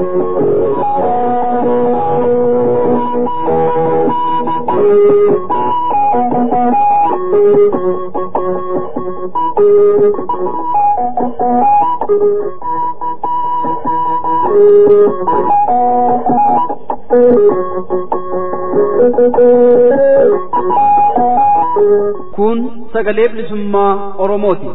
Kun sagalee bilisummaa Oromooti.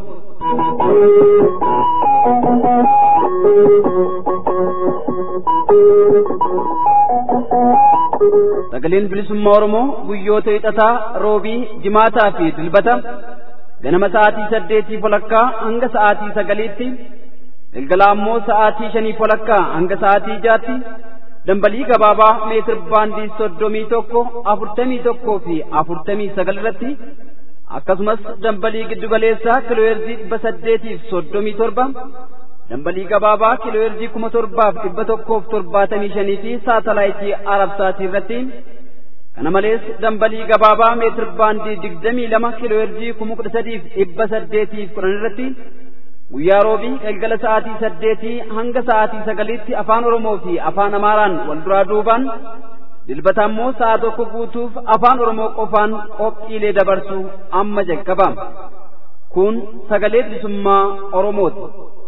Sagaleen bilisummaa Oromoo guyyoota hixataa, roobii, jimaataa fi dilbata ganama sa'aatii saddeetii walakkaa hanga sa'aatii sagaliitti galgala ammoo sa'aatii shanii walakkaa hanga sa'aatii jaatti dambalii gabaabaa meetir baandii soddomii tokko afurtamii tokkoo fi afurtamii sagal irratti akkasumas dambalii giddugaleessaa kiilooyerzii dhibba saddeetiif soddomii torba dambalii gabaabaa kiilooyerzii kuma torbaaf dhibba tokkoof torbaatamii shanii fi saatalaayitii arabsaatii irratti kana malees dambalii gabaabaa meetir baandii digdamii lama kiilooyerzii kuma kudha sadiif dhibba saddeetiif kudhan irratti guyyaa roobii galgala sa'aatii saddeetii hanga sa'aatii sagaliitti afaan oromoo fi afaan amaaraan wal duraa duubaan dilbata ammoo sa'a tokko guutuuf afaan oromoo qofaan qophiilee dabarsu amma jalqaba kun sagalee bilisummaa oromooti.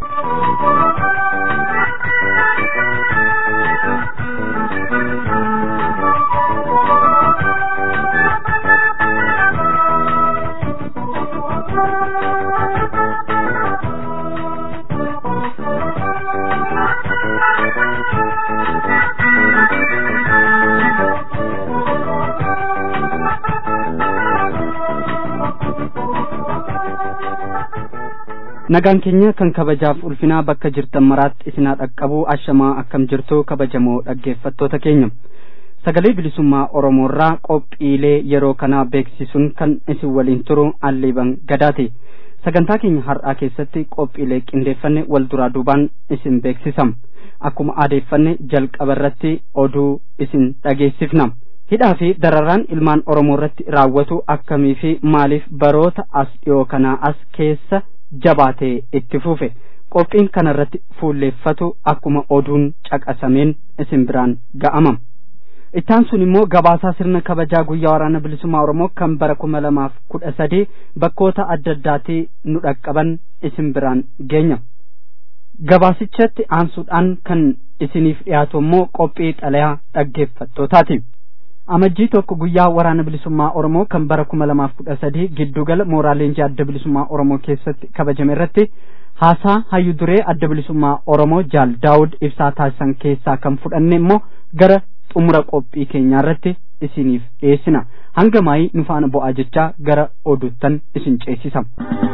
nagaan keenya kan kabajaaf ulfinaa bakka jirtan maraatti isinaa dhaqqabuu ashamaa akkam jirtu kabajamoo dhaggeeffattoota keenya sagalee bilisummaa oromoorraa qophiilee yeroo kanaa beeksisuun kan isin waliin turu alliiban gadaati sagantaa keenya har'aa keessatti qophiilee qindeeffanne wal duraa duubaan isin beeksisam akkuma aadeeffanne jalqaba irratti oduu isin dhageessifna hidhaa fi dararaan ilmaan oromoo irratti raawwatu akkamii fi maaliif baroota as dhiyoo kanaa as keessa jabaatee itti fufe qophiin kanarratti fuulleeffatu akkuma oduun caqasameen isin biraan ga'ama ittaan sun immoo gabaasaa sirna kabajaa guyyaa waraana bilisummaa oromoo kan bara kuma lamaaf kudha sadii bakkoota adda addaatii nu dhaqqaban isin biraan geenya gabaasichatti aansuudhaan kan isiniif dhiyaatu immoo qophii xalayaa dhaggeeffattootaati amajjii tokko guyyaa waraana bilisummaa oromoo kan bara kuma lamaaf kudha sadii giddugala mooraa leenjii adda bilisummaa oromoo keessatti kabajame irratti haasaa hayyu duree adda bilisummaa oromoo jaal daawud ibsaa taasisan keessaa kan fudhanne immoo gara xumura qophii keenyaa irratti isiniif dhiyeessina hanga maayii nu faana bu'aa jechaa gara oduuttan isin ceesisa.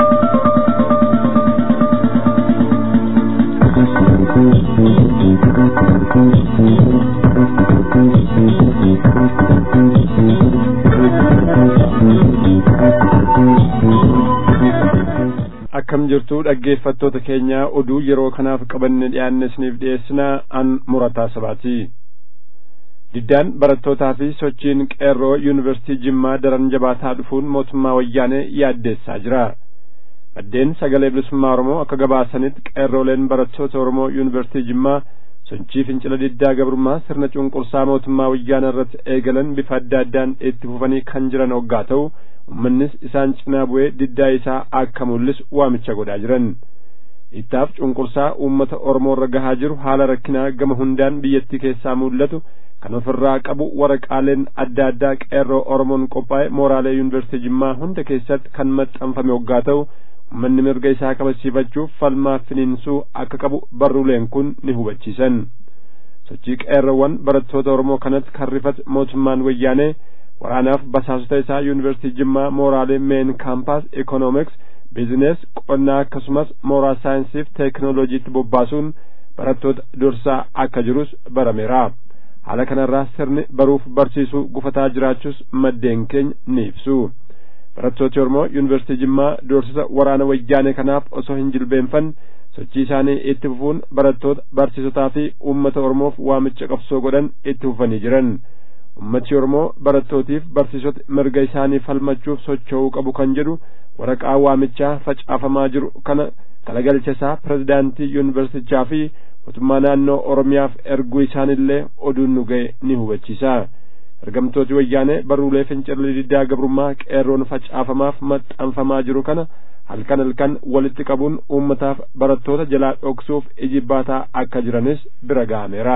akkam jirtu dhaggeeffattoota keenya oduu yeroo kanaaf qabanne dhiyaanne isiniif dhiyeessinaa an murataa sabaati diddaan barattootaa fi sochiin qeerroo yuunivarsiitii jimmaa daran jabaataa dhufuun mootummaa wayyaanee yaaddeessaa jira maddeen sagalee bilisummaa oromoo akka gabaasanitti qeerrooleen barattoota oromoo yuunivarsiitii jimmaa sochii fincila diddaa gabrummaa sirna cunqursaa mootummaa wayyaana irratti eegalan bifa adda addaan itti fufanii kan jiran hoggaa ta'u ummannis isaan cinaa bu'ee diddaa isaa akka mul'isu waamicha godhaa jiran ittaaf cunqursaa uummata oromoo irra gahaa jiru haala rakkinaa gama hundaan biyyattii keessaa mul'atu kan ofirraa qabu waraqaaleen adda addaa qeerroo oromoon qophaa'e mooraalee yuunivarsiitii jimmaa hunda keessatti kan maxxanfame hoggaa ta'u ummanni mirga isaa kabachiifachuuf falmaa finiinsuu akka qabu barruuleen kun ni hubachiisan sochii qeerroowwan barattoota oromoo kanatti kan rifate mootummaan wayyaanee waraanaaf basaasota isaa yuunivarsiitii jimmaa mooraalee meen kaampaas ikoonomiks biizines qonnaa akkasumas mooraa saayinsiif teekinooloojiitti bobbaasuun barattoota dursaa akka jirus barameera haala kanarraa sirni baruuf barsiisuu gufataa jiraachuus maddeen keenya ni ibsu barattooti oromoo yuunivarsiitii jimmaa doorsisa waraana wayyaanee kanaaf osoo hin jilbeenfanne sochii isaanii itti fufuun barattoota barsiisotaa fi uummata oromoof waamicha qabsoo godhan itti fufanii jiran ummati oromoo barattootiif barsiisota mirga isaanii falmachuuf socho'uu qabu kan jedhu waraqaa waamichaa facaafamaa jiru kana kalagalcha isaa pirezidaantii yuunivarsitichaa fi mootummaa naannoo oromiyaaf erguu isaanillee oduun nu ga'e ni hubachiisa ergamtooti wayyaanee barruulee fincirli diddaa gabrummaa qeerroon facaafamaaf maxxanfamaa jiru kana halkan halkan walitti qabuun uummataaf barattoota jalaa dhoksuuf ijibbaataa akka jiranis bira ga'ameera.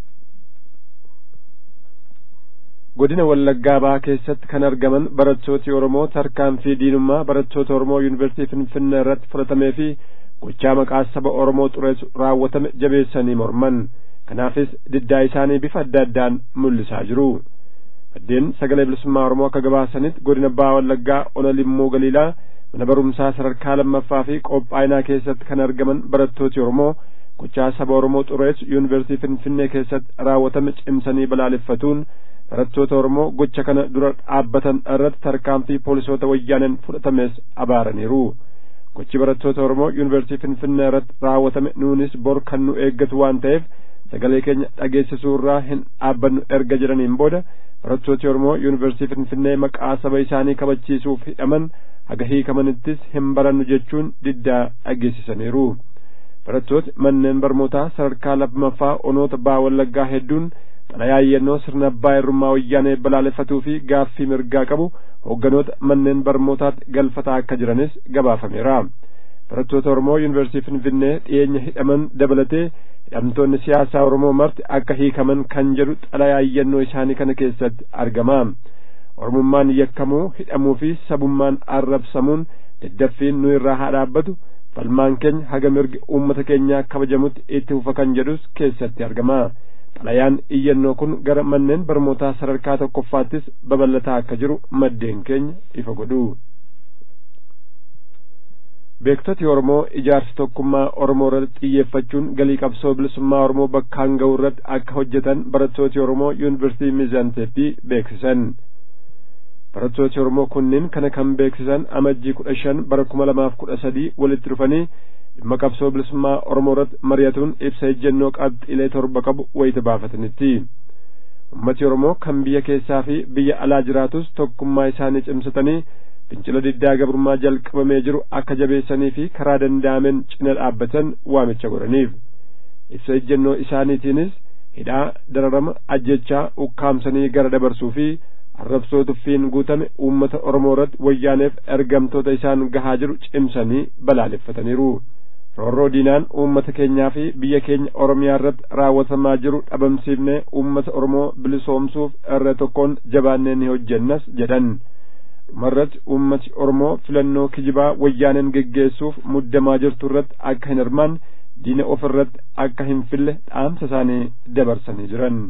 godina wallaggaa ba'aa keessatti kan argaman barattooti oromoo tarkaanfii diinummaa barattoota oromoo yuunivarsiitii finfinnee irratti fudhatamee fi gochaa maqaa saba oromoo xureessu raawwatame jabeessanii morman kanaafis diddaa isaanii bifa adda addaan mul'isaa jiru maddeen sagalee bilisummaa oromoo akka gabaasanitti godina ba'aa wallaggaa ona limmoo galiilaa mana barumsaa sadarkaa lammaffaa fi qophaa'inaa keessatti kan argaman barattooti oromoo gochaa saba oromoo xureessu yuunivarsiitii finfinnee keessatti raawwatame cimsanii balaaleffatuun barattoota oromoo gocha kana dura dhaabbatan irratti tarkaanfii poolisoota wayyaaneen fudhatames abaaraniiru gochi barattoota oromoo yuunivarsiitii finfinnee irratti raawwatame nuunis bor kan nu eeggatu waan ta'eef sagalee keenya dhageessisuu irraa hin dhaabbannu erga jedhaniin booda barattooti oromoo yuunivarsiitii finfinnee maqaa saba isaanii kabachiisuuf hidhaman haga hiikamanittis hin barannu jechuun diddaa dhageessisaniiru barattooti manneen barnootaa sadarkaa lammaffaa onoota baa wallaggaa hedduun xalayaa yennoo sirna abbaa irrummaa wayyaanee balaaleffatuu fi gaaffii mirgaa qabu hoogganoota manneen barnootaatti galfataa akka jiranis gabaafameera barattoota oromoo yuunivarsiitii finfinnee dhiyeenya hidhaman dabalatee hidhamtoonni siyaasaa oromoo marti akka hiikaman kan jedhu xalayaa yennoo isaanii kana keessatti argama oromummaan yakkamuu hidhamuu fi sabummaan arrabsamuun daddaffiin nu irraa haa dhaabbatu falmaan keenya haga mirgi uummata keenyaa kabajamutti itti fufa kan jedhus keessatti argama xalayaan iyyannoo kun gara manneen barnootaa sadarkaa tokkoffaattis babal'ataa akka jiru maddeen keenya ifa godhu beektoti oromoo ijaarsa tokkummaa oromoo irratti xiyyeeffachuun galii qabsoo bilisummaa oromoo bakkaan ga'u irratti akka hojjetan barattooti oromoo yuunivarsiitii miizaanteeppii beeksisan barattooti oromoo kunneen kana kan beeksisan amajjii kudha shan bara kuma lamaaf kudha sadii walitti dhufanii dhimma qabsoo bilisummaa oromoo irratti mari'atuun ibsa ejjennoo qabxiilee torba qabu wayita baafatanitti ummati oromoo kan biyya keessaa fi biyya alaa jiraatus tokkummaa isaanii cimsatanii fincila diddaa gabrummaa jalqabamee jiru akka jabeessanii fi karaa danda'ameen cina dhaabbatan waamicha godhaniif ibsa ejjennoo isaaniitiinis hidhaa dararama ajjechaa ukkaamsanii gara dabarsuu fi arrabsoo tuffiin guutame uummata oromoo irratti wayyaaneef ergamtoota isaan gahaa jiru cimsanii balaaleffataniiru roorroo diinaan uummata keenyaa fi biyya keenya oromiyaa irratti raawwatamaa jiru dhabamsiifnee uummata oromoo bilisoomsuuf irra tokkoon jabaannee ni hojjennas jedhan dhumarratti uummati oromoo filannoo kijibaa wayyaaneen geggeessuuf muddamaa jirtu irratti akka hin hirmaan diina of irratti akka hin fille dhaamsa isaanii dabarsanii jiran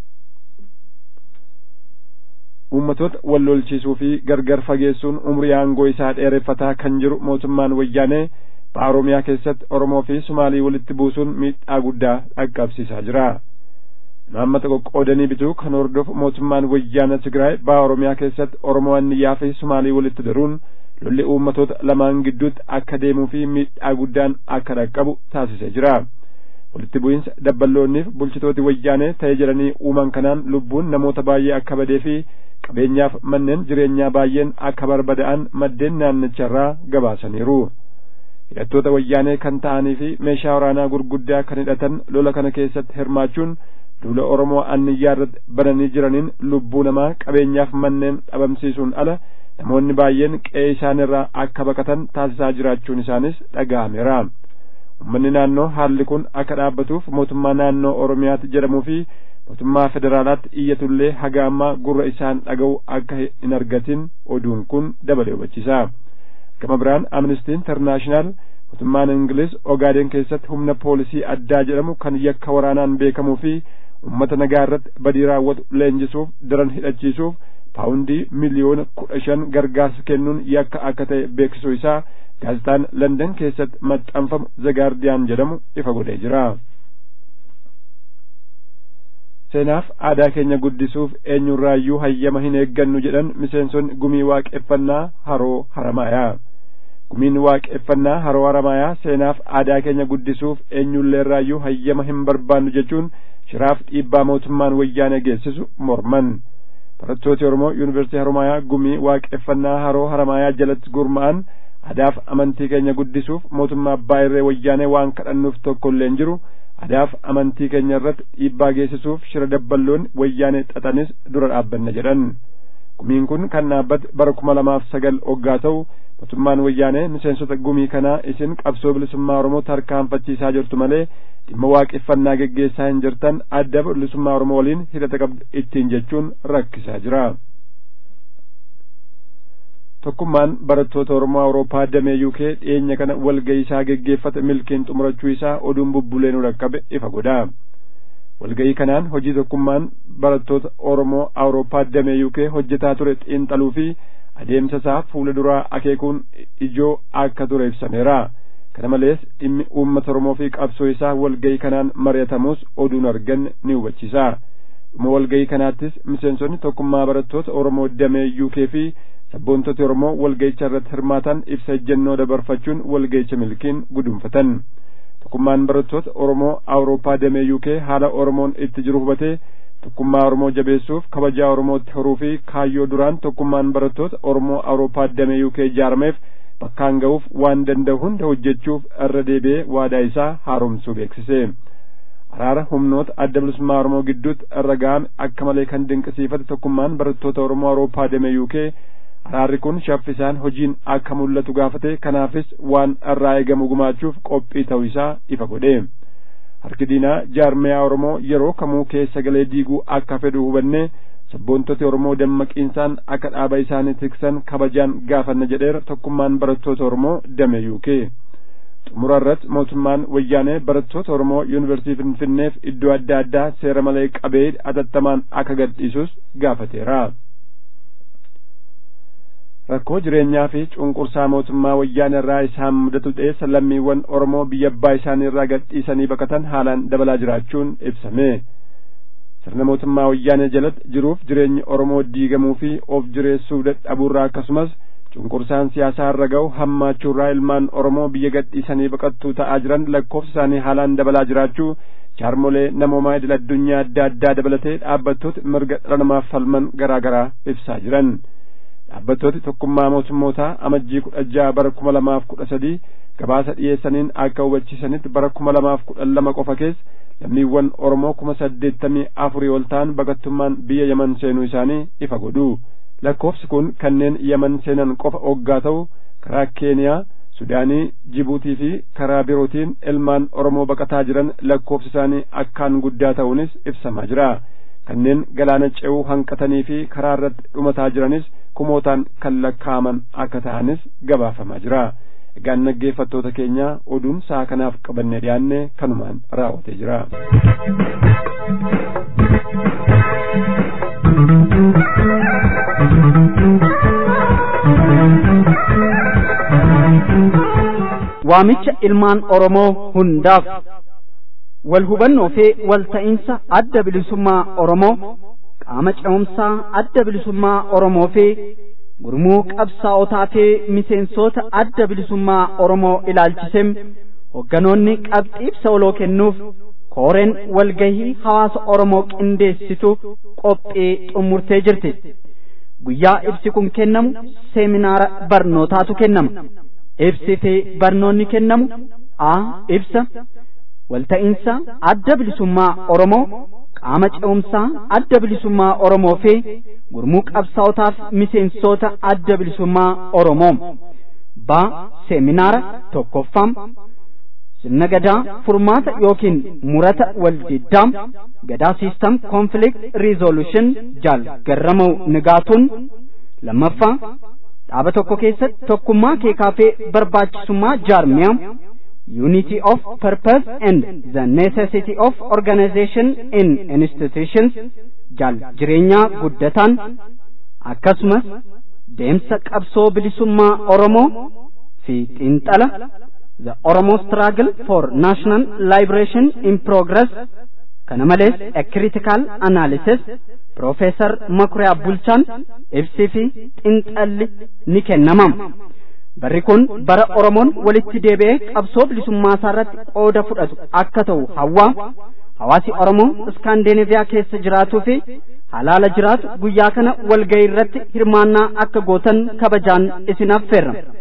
uummatoota wal lolchiisuu fi gargar fageessuun umrii aangoo isaa dheereffataa kan jiru mootummaan wayyaanee baha oromiyaa keessatti oromoo fi sumaalii walitti buusuun miidhaa guddaa dhaqqabsiisaa jira imaammata qoqqoodanii bituu kan hordofu mootummaan wayyaana tigraay baha oromiyaa keessatti oromoo anniyyaa fi sumaalii walitti daruun lolli uummatoota lamaan gidduutti akka deemuu fi miidhaa guddaan akka dhaqqabu taasisee jira walitti bu'iinsa dabballoonniif bulchitooti wayyaanee ta'ee jedhanii uuman kanaan lubbuun namoota baay'ee akka badee fi qabeenyaaf manneen jireenyaa baay'een akka barbada'an maddeen naannicharraa gabaasaniiru hidhattoota wayyaanee kan ta'anii fi meeshaa waraanaa gurguddaa kan hidhatan lola kana keessatti hirmaachuun duula oromoo anniyyaa irratti bananii jiraniin lubbuu namaa qabeenyaaf manneen dhabamsiisuun ala namoonni baay'een qe'ee isaanirraa akka baqatan taasisaa jiraachuun isaanis dhaga'ameera ummanni naannoo haalli kun akka dhaabbatuuf mootummaa naannoo oromiyaatti jedhamuu fi mootummaa federaalaatti iyyatullee haga ammaa gurra isaan dhaga'u akka hin argatin oduun kun dabalee hubachiisa gama biraan amnistii intarnaashinaal mootummaan ingiliz ogaaden keessatti humna poolisii addaa jedhamu kan yakka waraanaan beekamuu fi ummata nagaa irratti badii raawwatu leenjisuuf daran hidhachiisuuf paawundii miliyoona kudha shan gargaarsa kennuun yakka akka ta'e beeksisuu isaa gaazexaan landan keessatti maxxanfamu zagaardiyaan jedhamu ifa godhee jira seenaaf aadaa keenya guddisuuf eenyurraayyuu hayyama hin eeggannu jedhan miseensonni gumii waaqeffannaa haroo haramaayaa gumiin waaqeffannaa haroo haramaayaa seenaaf aadaa keenya guddisuuf eenyulleerraayyuu hayyama hin barbaannu jechuun shiraaf dhiibbaa mootummaan wayyaanee geessisu morman barattooti oromoo yuunivarsiitii haramaayaa gumii waaqeffannaa haroo haramaayaa jalatti gurma'an aadaaf amantii keenya guddisuuf mootummaa abbaa irree wayyaanee waan kadhannuuf tokko illee hin jiru adaaf amantii keenya irratti dhiibbaa geessisuuf shira dabballoon wayyaanee xaxanis dura dhaabbanna jedhan gumiin kun kan dhaabbate bara kuma lamaaf sagal oggaa ta'u mootummaan wayyaanee miseensota gumii kanaa isin qabsoo bilisummaa oromoo tarkaanfachiisaa jirtu malee dhimma waaqeffannaa geggeessaa hin jirtan adda bilisummaa oromoo waliin hidhata qabdu ittiin jechuun rakkisaa jira. tokkummaan barattoota oromoo awurooppaa damee yuukee dhiyeenya kana walga'ii isaa geggeeffate milkiin xumurachuu isaa oduun bubbulee nu dhaqqabe ifa godha walga'ii kanaan hojii tokkummaan barattoota oromoo awurooppaa damee yuukee hojjetaa ture xiinxaluu fi adeemsa isaa fuula duraa akeekuun ijoo akka ture ibsameera kana malees dhimmi uummata oromoo fi qabsoo isaa walga'ii kanaan mari'atamus oduun arganne ni hubachiisa dhuma walga'ii kanaattis miseensonni tokkummaa barattoota oromoo damee yuukee fi sabboontoti oromoo walga'icha irratti hirmaatan ibsa ejjennoo dabarfachuun walga'icha milkiin gudunfatan tokkummaan barattoota oromoo awurooppaa damee yuukee haala oromoon itti jiru hubatee tokkummaa oromoo jabeessuuf kabajaa oromootti horuu fi kaayyoo duraan tokkummaan barattoota oromoo awurooppaa damee yuukee ijaarameef bakkaan ga'uuf waan danda'u hunda hojjechuuf irra deebi'ee waadaa isaa haaromsuu beeksise araara humnoota adda bilisummaa oromoo gidduutti irra ga'ame akka malee kan dinqisiifate tokkummaan barattoota oromoo awurooppaa damee yuukee araarri kun shaffisaan hojiin akka mul'atu gaafate kanaafis waan irraa eegamu gumaachuuf qophii ta'uu isaa ifa godhe harki diinaa jaarmiyaa oromoo yeroo kamuu keessa galee diiguu akka fedhu hubanne sabboontoti oromoo dammaqiinsaan akka dhaaba isaanii tiksan kabajaan gaafanna jedheera tokkummaan barattoota oromoo damee yuukee xumura irratti mootummaan wayyaanee barattoota oromoo yuunivarsiitii finfinneef iddoo adda addaa seera malee qabee atattamaan akka gadhiisus gaafateera. rakkoo jireenyaa fi cunqursaa mootummaa wayyaanee irraa isaan mudatu dhiyeessa lammiiwwan oromoo biyya abbaa isaanii irraa gadhiisanii baqatan haalaan dabalaa jiraachuun ibsame sirna mootummaa wayyaanee jalatti jiruuf jireenyi oromoo diigamuu fi of jireessuu dadhabuurraa akkasumas cunqursaan siyaasaa irra ga'u hammaachuurraa ilmaan oromoo biyya gadhiisanii baqattuu ta'aa jiran lakkoofsa isaanii haalaan dabalaa jiraachuu jaarmolee namoomaa idil addunyaa adda addaa dabalatee dhaabbattoota mirga dhala namaaf falman garaa garaa ibsaa jiran dhaabbattooti tokkummaa mootummootaa amajjii kudha jaha bara kuma lamaaf kudha sadii gabaasa dhiyeessaniin akka hubachiisanitti bara kuma lamaaf kudhan lama qofa keessa lammiiwwan oromoo kuma saddeettamii afurii ol ta'an baqattummaan biyya yaman seenuu isaanii ifa godhu lakkoofsi kun kanneen yaman seenan qofa oggaa ta'u karaa keeniyaa sudaanii jibuutii fi karaa birootiin ilmaan oromoo baqataa jiran lakkoofsi isaanii akkaan guddaa ta'uunis ibsamaa jira kanneen galaana ce'uu hanqatanii fi karaa irratti dhumataa jiranis kumootaan kan lakkaa'aman akka ta'anis gabaafamaa jira egaan dhaggeeffattoota keenya oduun sa'a kanaaf qabannee dhiyaanne kanumaan raawwatee jira. waamicha ilmaan oromoo hundaaf wal hubannoo fi wal ta'iinsa adda bilisummaa oromoo qaama ce'umsaa adda bilisummaa oromoo fi gurmuu qabsaa'otaa fi miseensota adda bilisummaa oromoo ilaalchisem hogganoonni qabxii ibsa waloo kennuuf kooreen walgahii hawaasa oromoo qindeessitu qophii xummurtee jirti guyyaa ibsi kun kennamu seeminaara barnootaatu kennama ibsi fi barnoonni kennamu a ibsa walta'iinsa adda bilisummaa oromoo qaama ce'umsaa adda bilisummaa oromoo fi gurmuu qabsaa'otaaf miseensota adda bilisummaa oromoo ba seeminaara tokkoffam sirna gadaa furmaata yookiin murata waldiddaa gadaa siistam konflikt riizolution jaal garramuu nigaatuun lammaffaa dhaaba tokko keessatti tokkummaa keekaa fi barbaachisummaa jaarmiyaa unity of purpose and the necessity of organization in institutions jaal jireenyaa guddataan akkasumas deemsa qabsoo bilisummaa oromoo fi xiinxala the oromo struggle for national liberation in progress kana malees a critical analysis Profeesar Makuriyaa Bulchaan ibsii fi xiinxalli ni kennamam. Barri kun bara Oromoon walitti deebi'ee qabsoo bilisummaa isaa irratti qooda fudhatu akka ta'u hawwaa hawaasi Oromoo Iskaandineeviyaa keessa jiraatuu fi halaala jiraatu guyyaa kana walgahii irratti hirmaannaa akka gootan kabajaan isin affeerra.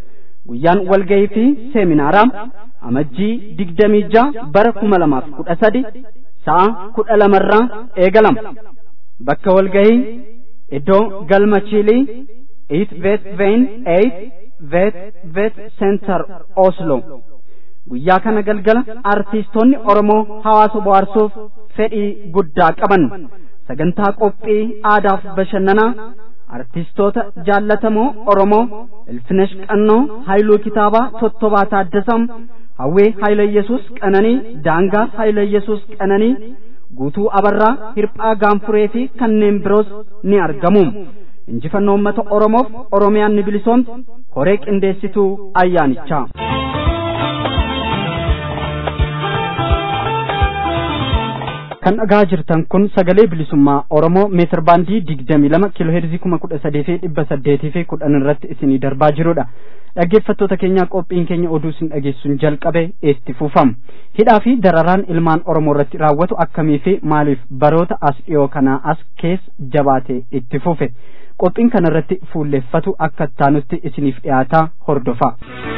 guyyaan walgahii fi seeminaaraa amajjii digdamii ja'a bara kuma lamaaf kudha sadi sa'a kudha lamarraa eegalama bakka walgahii iddoo galma chiilii it vet vein eight vet vet center oslo guyyaa kana galgala artiistoonni oromoo hawaasa bohaarsuuf fedhii guddaa qaban sagantaa qophii aadaaf bashannanaa artiistoota jaallatamoo oromoo ilfinesh qannoo haayiluu kitaabaa tottobaa taaddasam hawwee haayila yesus qananii daangaa haayila yesus qananii guutuu abarraa hirphaa gaanfuree fi kanneen biroos ni argamu injifannoo uummata oromoof oromiyaan ni bilisoomti koree qindeessituu ayyaanichaa. kan dhagaa jirtan kun sagalee bilisummaa oromoo meetir baandii digdamii lama kiiloo heerzii kuma kudha sadii fi dhibba saddeetii fi kudhan irratti isinii darbaa jirudha dhaggeeffattoota keenyaa qophiin keenya oduu isin dhageessuun jalqabe itti fufama hidhaa fi dararaan ilmaan oromoo irratti raawwatu akkamii fi maaliif baroota as dhiyoo kanaa as keessa jabaatee itti fufe qophiin kana irratti fuulleeffatu akka taanutti isiniif dhiyaataa hordofa.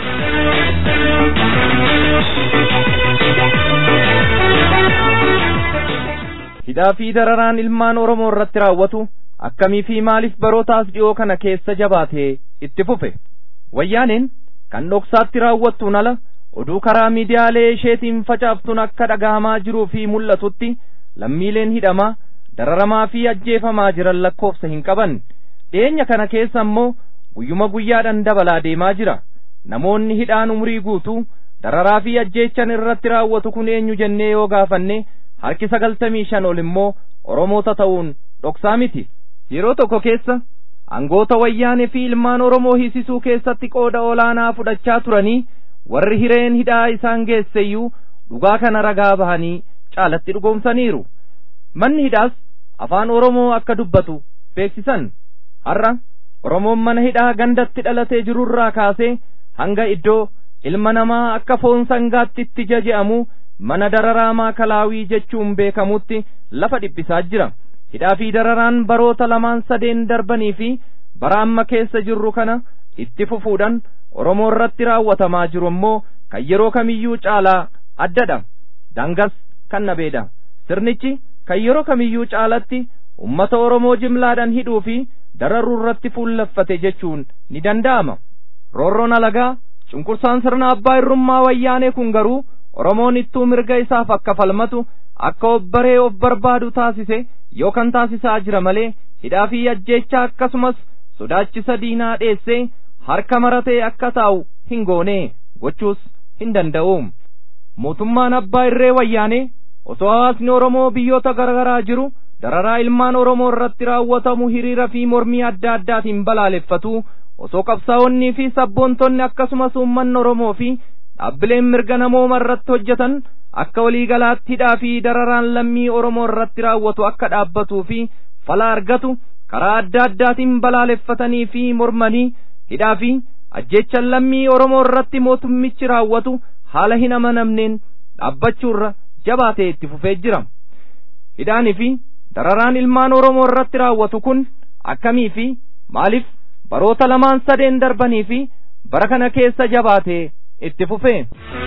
hidhaa fi dararaan ilmaan oromoo irratti raawwatu akkamii fi maaliif barootaas dhiyoo kana keessa jabaatee itti fufe wayyaaneen kan dhoksaatti raawwattuun ala oduu karaa miidiyaalee isheetiin facaaftuun akka dhagahamaa jiruu fi mul'atutti lammiileen hidhamaa dararamaa fi ajjeefamaa jiran lakkoofsa hin qaban dhiyeenya kana keessa immoo guyyuma guyyaadhaan dabalaa deemaa jira namoonni hidhaan umurii guutuu dararaa fi ajjeechan irratti raawwatu kun eenyu jennee yoo gaafanne harki sagaltamii shan ol immoo oromoota ta'uun dhoksaa miti yeroo tokko keessa angoota wayyaanee fi ilmaan oromoo hiisisuu keessatti qooda olaanaa fudhachaa turanii warri hireen hidhaa isaan geesseyyuu dhugaa kana ragaa bahanii caalatti dhugoomsaniiru manni hidhaas afaan oromoo akka dubbatu beeksisan har'a oromoon mana hidhaa gandatti dhalatee jirurraa kaasee hanga iddoo ilma namaa akka foon sangaatti itti jaje'amu mana dararaa maakalaawii jechuun beekamutti lafa dhiphisaa jira hidhaa fi dararaan baroota lamaan sadeen darbanii fi bara amma keessa jirru kana itti fufuudhaan oromoo irratti raawwatamaa jiru immoo kan yeroo kamiyyuu caalaa addadha dangas kan nabeedha sirnichi kan yeroo kamiyyuu caalatti ummata oromoo jimlaadhaan hidhuu fi dararuu irratti fuulleffate jechuun ni danda'ama roorroon alagaa cunqursaan sirna abbaa irrummaa wayyaanee kun garuu oromoon ittuu mirga isaaf akka falmatu akka obbaree of barbaadu taasise yookaan taasisaa jira malee hidhaa fi ajjeechaa akkasumas sodaachisa diinaa dheessee harka maratee akka taa'u hin goone gochuus hin danda'u mootummaan abbaa irree wayyaanee osoo hawaasni oromoo biyyoota garaagaraa jiru dararaa ilmaan oromoo irratti raawwatamu hiriira fi mormii adda addaatiin balaaleffatu osoo qabsaa'onnii fi sabboontonni akkasumas uummanni oromoo fi dhaabbileen mirga namooma irratti hojjetan akka waliigalaatti hidhaa fi dararaan lammii oromoo irratti raawwatu akka dhaabbatuu fi fala argatu karaa adda addaatiin balaaleffatanii fi mormanii hidhaa fi ajjeechan lammii oromoo irratti mootummichi raawwatu haala hin amanamneen dhaabbachuurra jabaatee itti fufee jira hidhaanii fi dararaan ilmaan oromoo irratti raawwatu kun akkamii fi maaliif baroota lamaan sadeen darbanii fi bara kana keessa jabaatee itti fufee.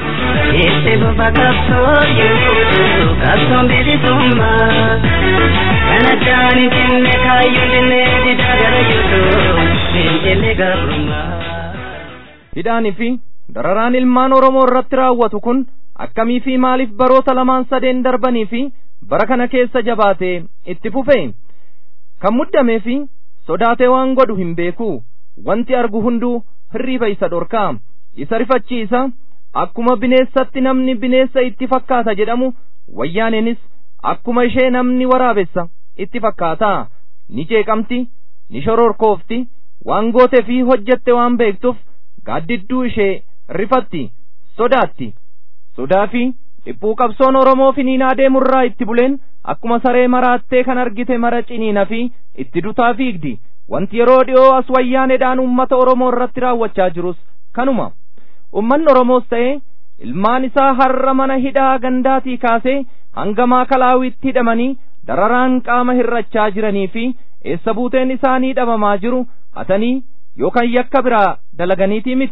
Itti fufa qabsoo jiru qabsoon bilisummaa kan addaan hin cinne kaayyoo dinnee didaa gara jirtu fincillee gabrummaa. Hidhaanii fi dararaan ilmaan Oromoo irratti raawwatu kun akkamii fi maaliif baroota lamaan sadeen darbanii fi bara kana keessa jabaatee itti fufee kan muddamee fi sodaatee waan godhu hin beeku wanti argu hunduu hirriiba isa dhorkaa isa rifachiisa akkuma bineensatti namni bineessa itti fakkaata jedhamu wayyaaneenis akkuma ishee namni waraabessa itti fakkaata ni jeeqamti ni shororkoofti waan goote fi hojjette waan beektuuf gaaddidduu ishee rifatti sodaatti sodaa fi dhiphuu qabsoon oromoo finiinaa deemurraa itti buleen akkuma saree maraattee kan argite mara ciniina fi itti dutaa fiigdi wanti yeroo dhi'oo as wayyaaneedhaan ummata oromoo irratti raawwachaa jirus kanuma ummanni oromoos ta'e ilmaan isaa har'a mana hidhaa gandaatii kaasee hanga maakalaawiitti hidhamanii dararaan qaama hirrachaa jiranii fi eessa buuteen isaanii dhabamaa jiru hatanii yookaan yakka biraa dalaganiitii miti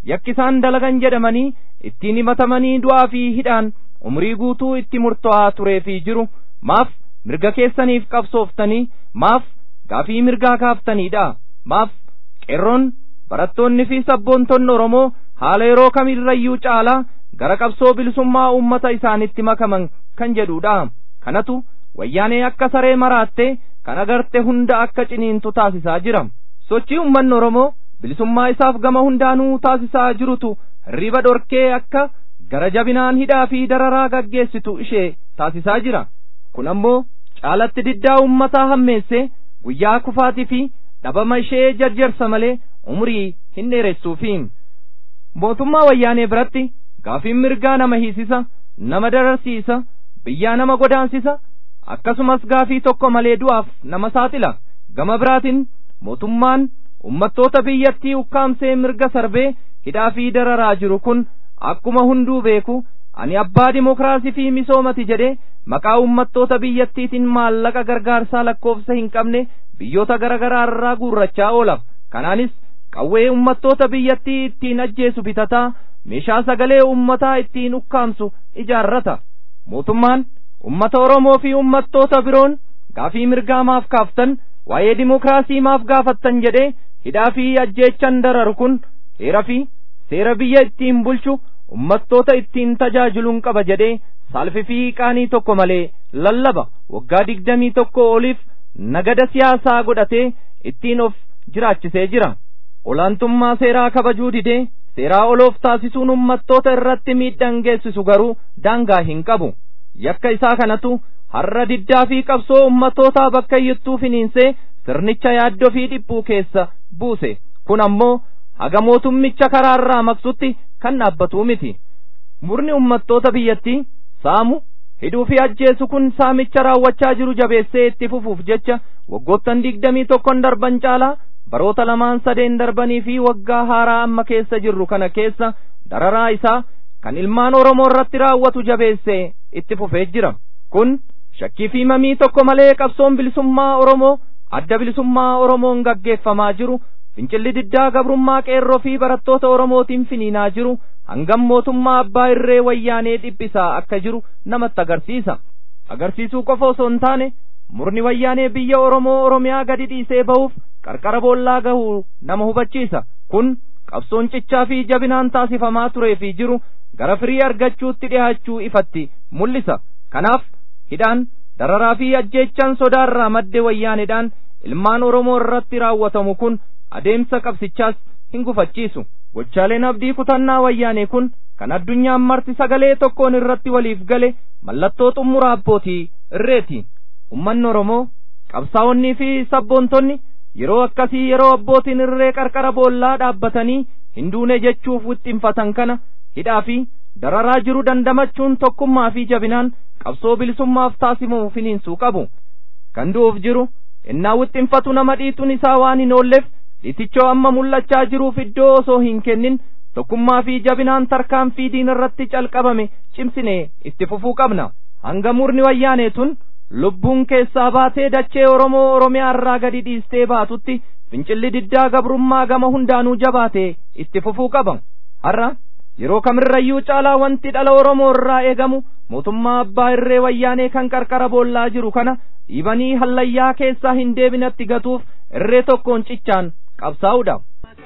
yakki isaan dalagan jedhamanii ittiin himatamanii du'aa fi hidhaan umrii guutuu itti murtaa'aa turee fi jiru maaf mirga keessaniif qabsooftanii maaf gaafii mirgaa kaaftaniidha maaf qeerroon barattoonni fi sabboontonni oromoo haala yeroo kamirrayyuu caalaa gara qabsoo bilisummaa uummata isaanitti makaman kan jedhudha kanatu wayyaanee akka saree maraatte kan agarte hunda akka ciniintu taasisaa jira sochii uummanni oromoo bilisummaa isaaf gama hundaanuu taasisaa jirutu hirriba dhorkee akka gara jabinaan hidhaa fi dararaa gaggeessitu ishee taasisaa jira kun ammoo caalatti diddaa uummataa hammeesse guyyaa kufaatii fi dhabama ishee jarjarsa malee umrii hin dheeressuufi mootummaa wayyaanee biratti gaafiin mirgaa nama hiisisa nama dararsiisa biyyaa nama godaansisa akkasumas gaafii tokko malee du'aaf nama saaxila gama biraatiin mootummaan ummattoota biyyattii ukkaamsee mirga sarbee hidhaa fi dararaa jiru kun akkuma hunduu beeku ani abbaa dimokiraasii fi misoomati jedhee maqaa ummattoota biyyattiitiin maallaqa gargaarsaa lakkoofsa hin qabne biyyoota garaagaraa irraa guurrachaa oola kanaanis qawwee ummattoota biyyattii ittiin ajjeesu bitataa meeshaa sagalee ummataa ittiin ukkaamsu ijaarrata mootummaan ummata oromoo fi ummattoota biroon gaafii mirgaa maaf kaaftan waa'ee dimokiraasii maaf gaafattan jedhee hidhaa fi ajjeechan dararu kun heera fi seera biyya ittiin bulchu ummattoota ittiin tajaajiluun qaba jedhee saalfi fi qaanii tokko malee lallaba waggaa digdamii tokko oliif nagada siyaasaa godhatee ittiin of jiraachisee jira olaantummaa seeraa kabajuu didee seeraa oloof taasisuun ummattoota irratti miidhaan geessisu garuu daangaa hin qabu yakka isaa kanatu har'a diddaa fi qabsoo ummattootaa bakka iyyattuu finiinsee sirnicha yaaddoo fi dhiphuu keessa buuse kun ammoo haga mootummicha karaarraa maqsutti kan dhaabbatuu miti murni ummattoota biyyattii saamu hidhuu fi ajjeesu kun saamicha raawwachaa jiru jabeessee itti fufuuf jecha waggoottan digdamii tokkon darban caalaa baroota lamaan sadeen darbanii fi waggaa haaraa amma keessa jirru kana keessa dararaa isaa kan ilmaan oromoo irratti raawwatu jabeessee itti fufee jira kun shakkii fi mamii tokko malee qabsoon bilisummaa oromoo adda bilisummaa oromoon gaggeeffamaa jiru fincilli diddaa gabrummaa qeerroo fi barattoota oromootiin finiinaa jiru hangam mootummaa abbaa irree wayyaanee dhiphisaa akka jiru namatti agarsiisa agarsiisuu qofa osoo hin taane murni wayyaanee biyya oromoo oromiyaa gadi dhiisee bahuuf qarqara boollaa gahuu nama hubachiisa kun qabsoon cichaa fi jabinaan taasifamaa turee fi jiru gara firii argachuutti dhihaachuu ifatti mul'isa kanaaf hidhaan dararaa fi ajjeechaan sodaarraa madde wayyaaneedhaan ilmaan oromoo irratti raawwatamu kun adeemsa qabsichaas hin gufachiisu gochaaleen abdii kutannaa wayyaanee kun kan addunyaan marti sagalee tokkoon irratti waliif gale mallattoo xumura abbootii irreeti ummanni oromoo qabsaa'onnii fi sabboontonni yeroo akkasii yeroo abbootiin irree qarqara boollaa dhaabbatanii hin duune jechuuf wixxinfatan kana hidhaa fi dararaa jiru dandamachuun tokkummaa fi jabinaan qabsoo bilisummaaf taasifamu finiinsuu qabu kan du'uuf jiru innaa wixxinfatu nama dhiituun isaa waan hin oolleef dhiitichoo amma mul'achaa jiruuf iddoo osoo hin kennin tokkummaa fi jabinaan tarkaanfii diina irratti calqabame cimsinee itti fufuu qabna hanga murni wayyaanee tun lubbuun keessaa baatee dachee oromoo oromiyaa irraa gadi dhiistee baatutti fincilli diddaa gabrummaa gama hundaanuu jabaatee itti fufuu qaba har'a yeroo kamirrayyuu caalaa wanti dhala oromoo irraa eegamu mootummaa abbaa irree wayyaanee kan qarqara boollaa jiru kana dhiibanii hallayyaa keessaa hin deebinatti gatuuf irree tokkoon cichaan qabsaa'uudha.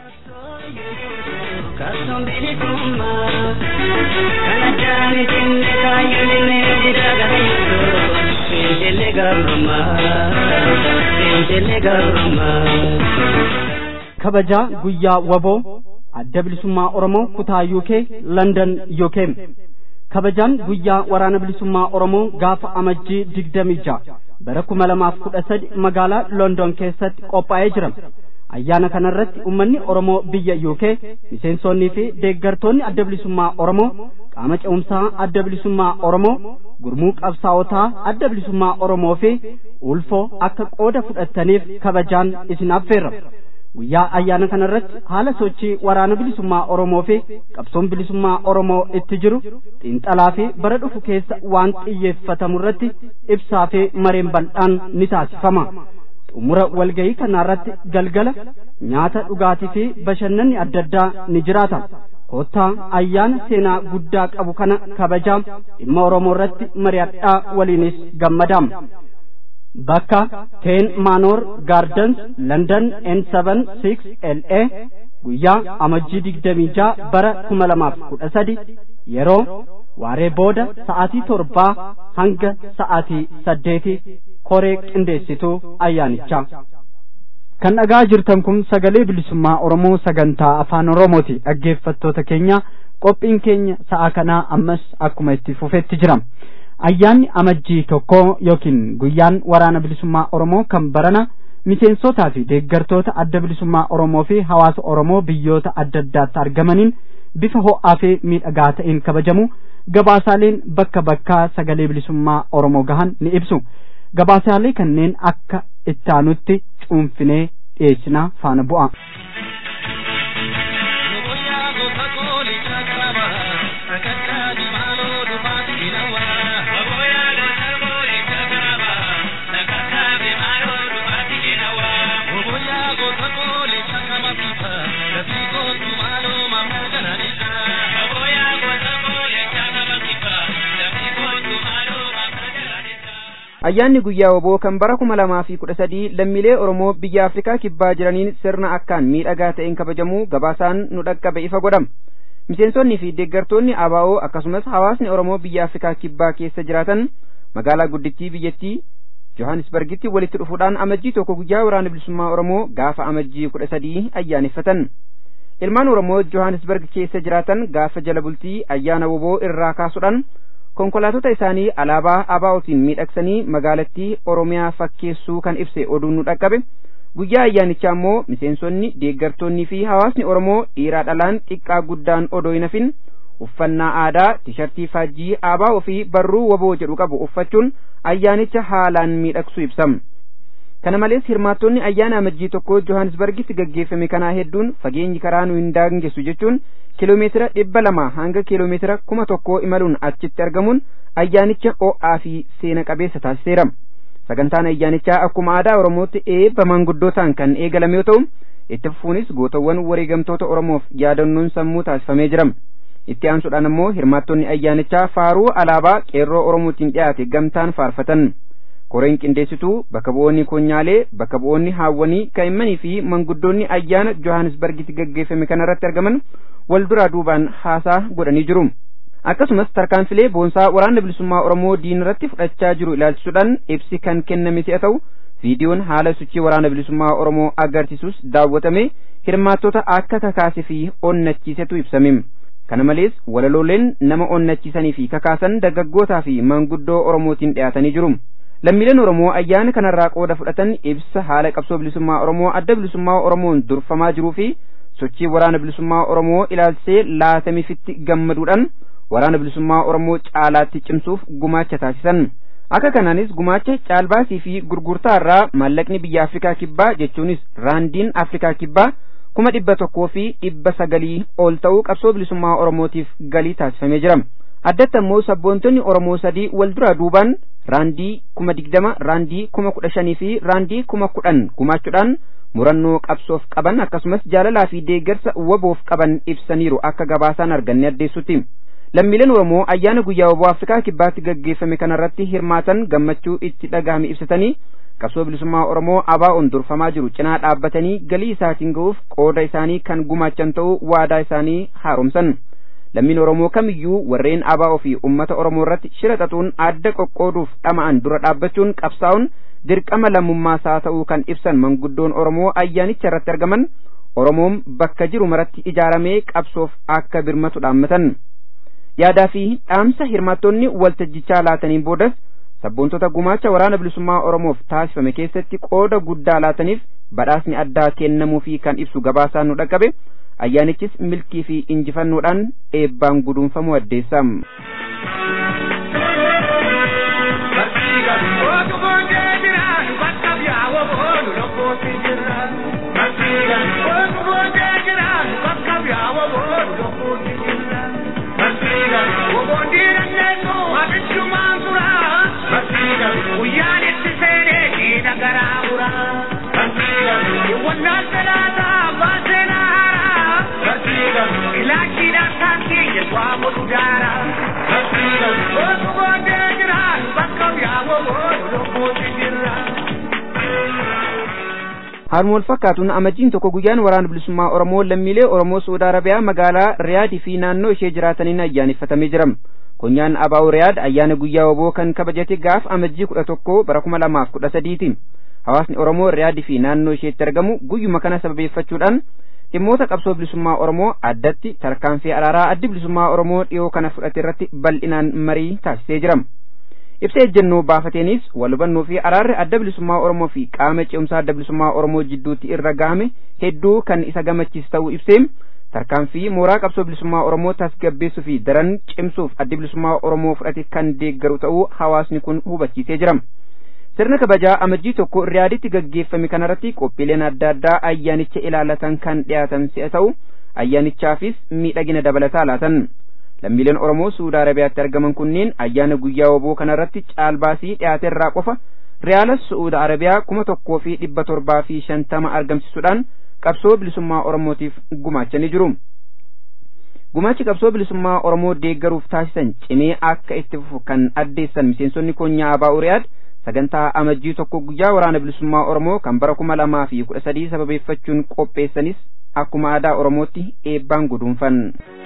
Kastoon bilisummaa kana jaani jenne kaayyoon inni dida garayyoo fincilli gabrummaa fincilli gabrummaa. kabajaa guyyaa waboo adda bilisummaa oromoo kutaa yuukee landan yookeem kabajaan guyyaa waraana bilisummaa oromoo gaafa amajjii digdamii ja'a bara kuma lamaaf kudha sadi magaalaa london keessatti qophaa'ee jira ayyaana kanarratti ummanni oromoo biyya yuukee miseensonnii fi deeggartoonni adda bilisummaa oromoo qaama ce'umsaa adda bilisummaa oromoo gurmuu qabsaa'otaa adda bilisummaa oromoo fi ulfoo akka qooda fudhattaniif kabajaan isin affeerra guyyaa ayyaana kanarratti haala sochii waraana bilisummaa oromoo fi qabsoon bilisummaa oromoo itti jiru xiinxalaa fi bara dhufu keessa waan xiyyeeffatamu irratti ibsaa fi mareen bal'aan ni taasifama xumura walgayii kanaarratti galgala nyaata dhugaatii fi bashannanni adda addaa ni jiraata koottaa ayyaana seenaa guddaa qabu kana kabajaa dhimma oromoo irratti mari'adhaa waliinis gammadaam bakka teen maanoor gaardens london n7 la guyyaa amajjii digdamii ja'a bara kuma lamaaf kudha sadi yeroo waaree booda sa'aatii torbaa hanga sa'aatii saddeeti koree qindeessituu ayyaanichaa. kan dhagaa jirtan kun sagalee bilisummaa oromoo sagantaa afaan oromooti dhaggeeffattoota keenya qophiin keenya sa'a kanaa ammas akkuma itti fufetti jira ayyaanni amajjii tokko yookiin guyyaan waraana bilisummaa oromoo kan barana miseensotaa fi deeggartoota adda bilisummaa oromoo fi hawaasa oromoo biyyoota adda addaatti argamaniin bifa ho'aa fi miidhagaa ta'een kabajamu gabaasaaleen bakka bakkaa sagalee bilisummaa oromoo gahan ni ibsu gabaasaalee kanneen akka ittaanutti cuunfinee dhiyeessinaa faana bu'a. ayyaanni guyyaa woboo kan bara kuma lamaa fi kudha sadii lammiilee oromoo biyya afrikaa kibbaa jiraniin sirna akkaan miidhagaa ta'een kabajamuu gabaasaan nu dhaqqabe ifa godhama miseensonnii fi deeggartoonni abaa'oo akkasumas hawaasni oromoo biyya afrikaa kibbaa keessa jiraatan magaalaa guddittii biyyattii johannisbargitti walitti dhufuudhaan amajjii tokko guyyaa waraana bilisummaa oromoo gaafa amajjii kudha sadii ayyaaneffatan ilmaan oromoo johannisbarg keessa jiraatan gaafa jala bultii ayyaana woboo irraa kaasuudhaan konkolaatota isaanii alaabaa abaa'otiin miidhagsanii magaalattii oromiyaa fakkeessuu kan ibse oduun nu dhaqqabe guyyaa ayyaanichaa immoo miseensonni deeggartoonnii fi hawaasni oromoo dhiiraa dhalaan xiqqaa guddaan odoo hin hafin uffannaa aadaa tishartii faajjii abaa'oo fi barruu woboo jedhu qabu uffachuun ayyaanicha haalaan miidhagsuu ibsam kana malees hirmaattonni ayyaana amajjii tokko johannisbargitti gaggeeffame kanaa hedduun fageenyi karaa nu hin daangessu jechuun kiloomeetira dhibba lama hanga kiloomeetira kuma tokkoo imaluun achitti argamuun ayyaanicha o'aa fi seena qabeessa taasiseera sagantaan ayyaanichaa akkuma aadaa oromootti eebba manguddootaan kan eegalame yoo ta'u itti fufuunis gootawwan wareegamtoota oromoof yaadannoon sammuu taasifamee jira itti aansuudhaan ammoo hirmaattonni ayyaanichaa faaruu alaabaa qeerroo oromootiin dhiyaate gamtaan faarfatan koreen qindeessituu bakka bu'oonni konyaalee bakka bu'oonni haawwanii kaa'immanii fi manguddoonni ayyaana johannisbargitti gaggeeffame kanarratti argaman wal duraa duubaan haasaa godhanii jiru akkasumas tarkaanfilee boonsaa waraana bilisummaa oromoo diinarratti fudhachaa jiru ilaalchisuudhaan ibsi kan kenname si'a ta'u viidiyoon haala sochii waraana bilisummaa oromoo agarsiisus daawwatame hirmaattota akka kakaase fi onnachiisetu ibsame kana malees walalooleen nama onnachiisanii fi kakaasan dargaggootaa fi manguddoo oromootiin dhiyaatanii jiru lammiileen oromoo ayyaana kanarraa qooda fudhatan ibsa haala qabsoo bilisummaa oromoo adda bilisummaa oromoon durfamaa jiruu fi sochii waraana bilisummaa oromoo ilaalchisee laatamiifitti gammaduudhaan waraana bilisummaa oromoo caalaatti cimsuuf gumaacha taasisan akka kanaanis gumaacha caalbaasii fi gurgurtaa irraa maallaqni biyya afrikaa kibbaa jechuunis raandiin afrikaa kibbaa kuma dhibba tokkoo fi dhibba sagalii ol ta'uu qabsoo bilisummaa oromootiif galii taasifamee jira addatti ammoo sabboontonni oromoo sadii wal duraa duubaan raandii kuma digdama raandii kuma kudha shanii fi raandii kuma kudhan gumaachuudhaan murannoo qabsoof qaban akkasumas jaalalaa fi deeggarsa waboof qaban ibsaniiru akka gabaasaan arganne addeessutti lammiileen oromoo ayyaana guyyaa waboo afrikaa kibbaatti gaggeeffame kanarratti hirmaatan gammachuu itti dhagahame ibsatanii qabsoo bilisummaa oromoo abaa'oon durfamaa jiru cinaa dhaabbatanii galii isaatiin ga'uuf qooda isaanii kan gumaachan ta'uu waadaa isaanii haaromsan lammiin oromoo kamiyyuu warreen abaa'oo fi ummata oromoo irratti shira xaxuun adda qoqqooduuf dhama'an dura dhaabbachuun qabsaa'uun dirqama lammummaasaa ta'uu kan ibsan manguddoon oromoo ayyaanicha irratti argaman oromoon bakka jiru maratti ijaaramee qabsoof akka birmatu dhaammatan yaadaa fi dhaamsa hirmaattonni waltajjichaa laataniin boodas sabboontota gumaacha waraana bilisummaa oromoof taasifame keessatti qooda guddaa laataniif badhaasni addaa kennamuu fi kan ibsu gabaasaan nu dhaqqabe ayyaanichis milkii fi injifannoodhaan eebbaan guduunfamuu addeessam. Guyyaan itti seenee garaa buraa. haaluma wal fakkaatuun amajjiin tokko guyyaan waraana bilisummaa oromoo lammiilee oromoo suudi arabiyaa magaalaa riyaadii fi naannoo ishee jiraataniin ayyaaneffatamee jira konyaan abaa'u riyaad ayyaana guyyaa woboo kan kabajate gaaf amajjii kudha tokko bara kuma lamaaf kudha sadiiti hawaasni oromoo riyaadii fi naannoo isheetti argamu guyyuma kana sababeeffachuudhaan dhimmoota qabsoo bilisummaa oromoo addatti tarkaanfii araaraa addi bilisummaa oromoo dhiyoo kana fudhate irratti bal'inaan marii taasisee jira ibsa ejjennoo baafateenis wal hubannoo fi araarri adda bilisummaa oromoo fi qaama ce'umsaa adda bilisummaa oromoo jidduutti irra gahame hedduu kan isa gammachiisu ta'uu ibsee tarkaanfii mooraa qabsoo bilisummaa oromoo tasgabbeessuu fi daran cimsuuf addi bilisummaa oromoo fudhate kan deeggaru ta'uu hawaasni kun hubachiisee jira sirna kabajaa amajjii tokko riyaaditti gaggeeffame kanarratti qophiileen adda addaa ayyaanicha ilaalatan kan dhiyaatan si'a ta'u ayyaanichaafis miidhagina dabalataa laatan lammiileen oromoo suudi arabiyaatti argaman kunneen ayyaana guyyaa woboo kanarratti caalbaasii dhiyaate irraa qofa riyaala suudi arabiyaa kuma tokkoo fi dhibba torbaa fi shantama argamsiisuudhaan qabsoo bilisummaa oromootiif gumaachanii jiru gumaachi qabsoo bilisummaa oromoo deeggaruuf taasisan cimee akka itti fufu kan addeessan miseensonni konyaa abaa'u riyaad sagantaa amajjii tokko guyyaa waraana bilisummaa oromoo kan bara kuma lamaa fi kudha sadii sababeeffachuun qopheessanis akkuma aadaa oromootti eebbaan guduunfan.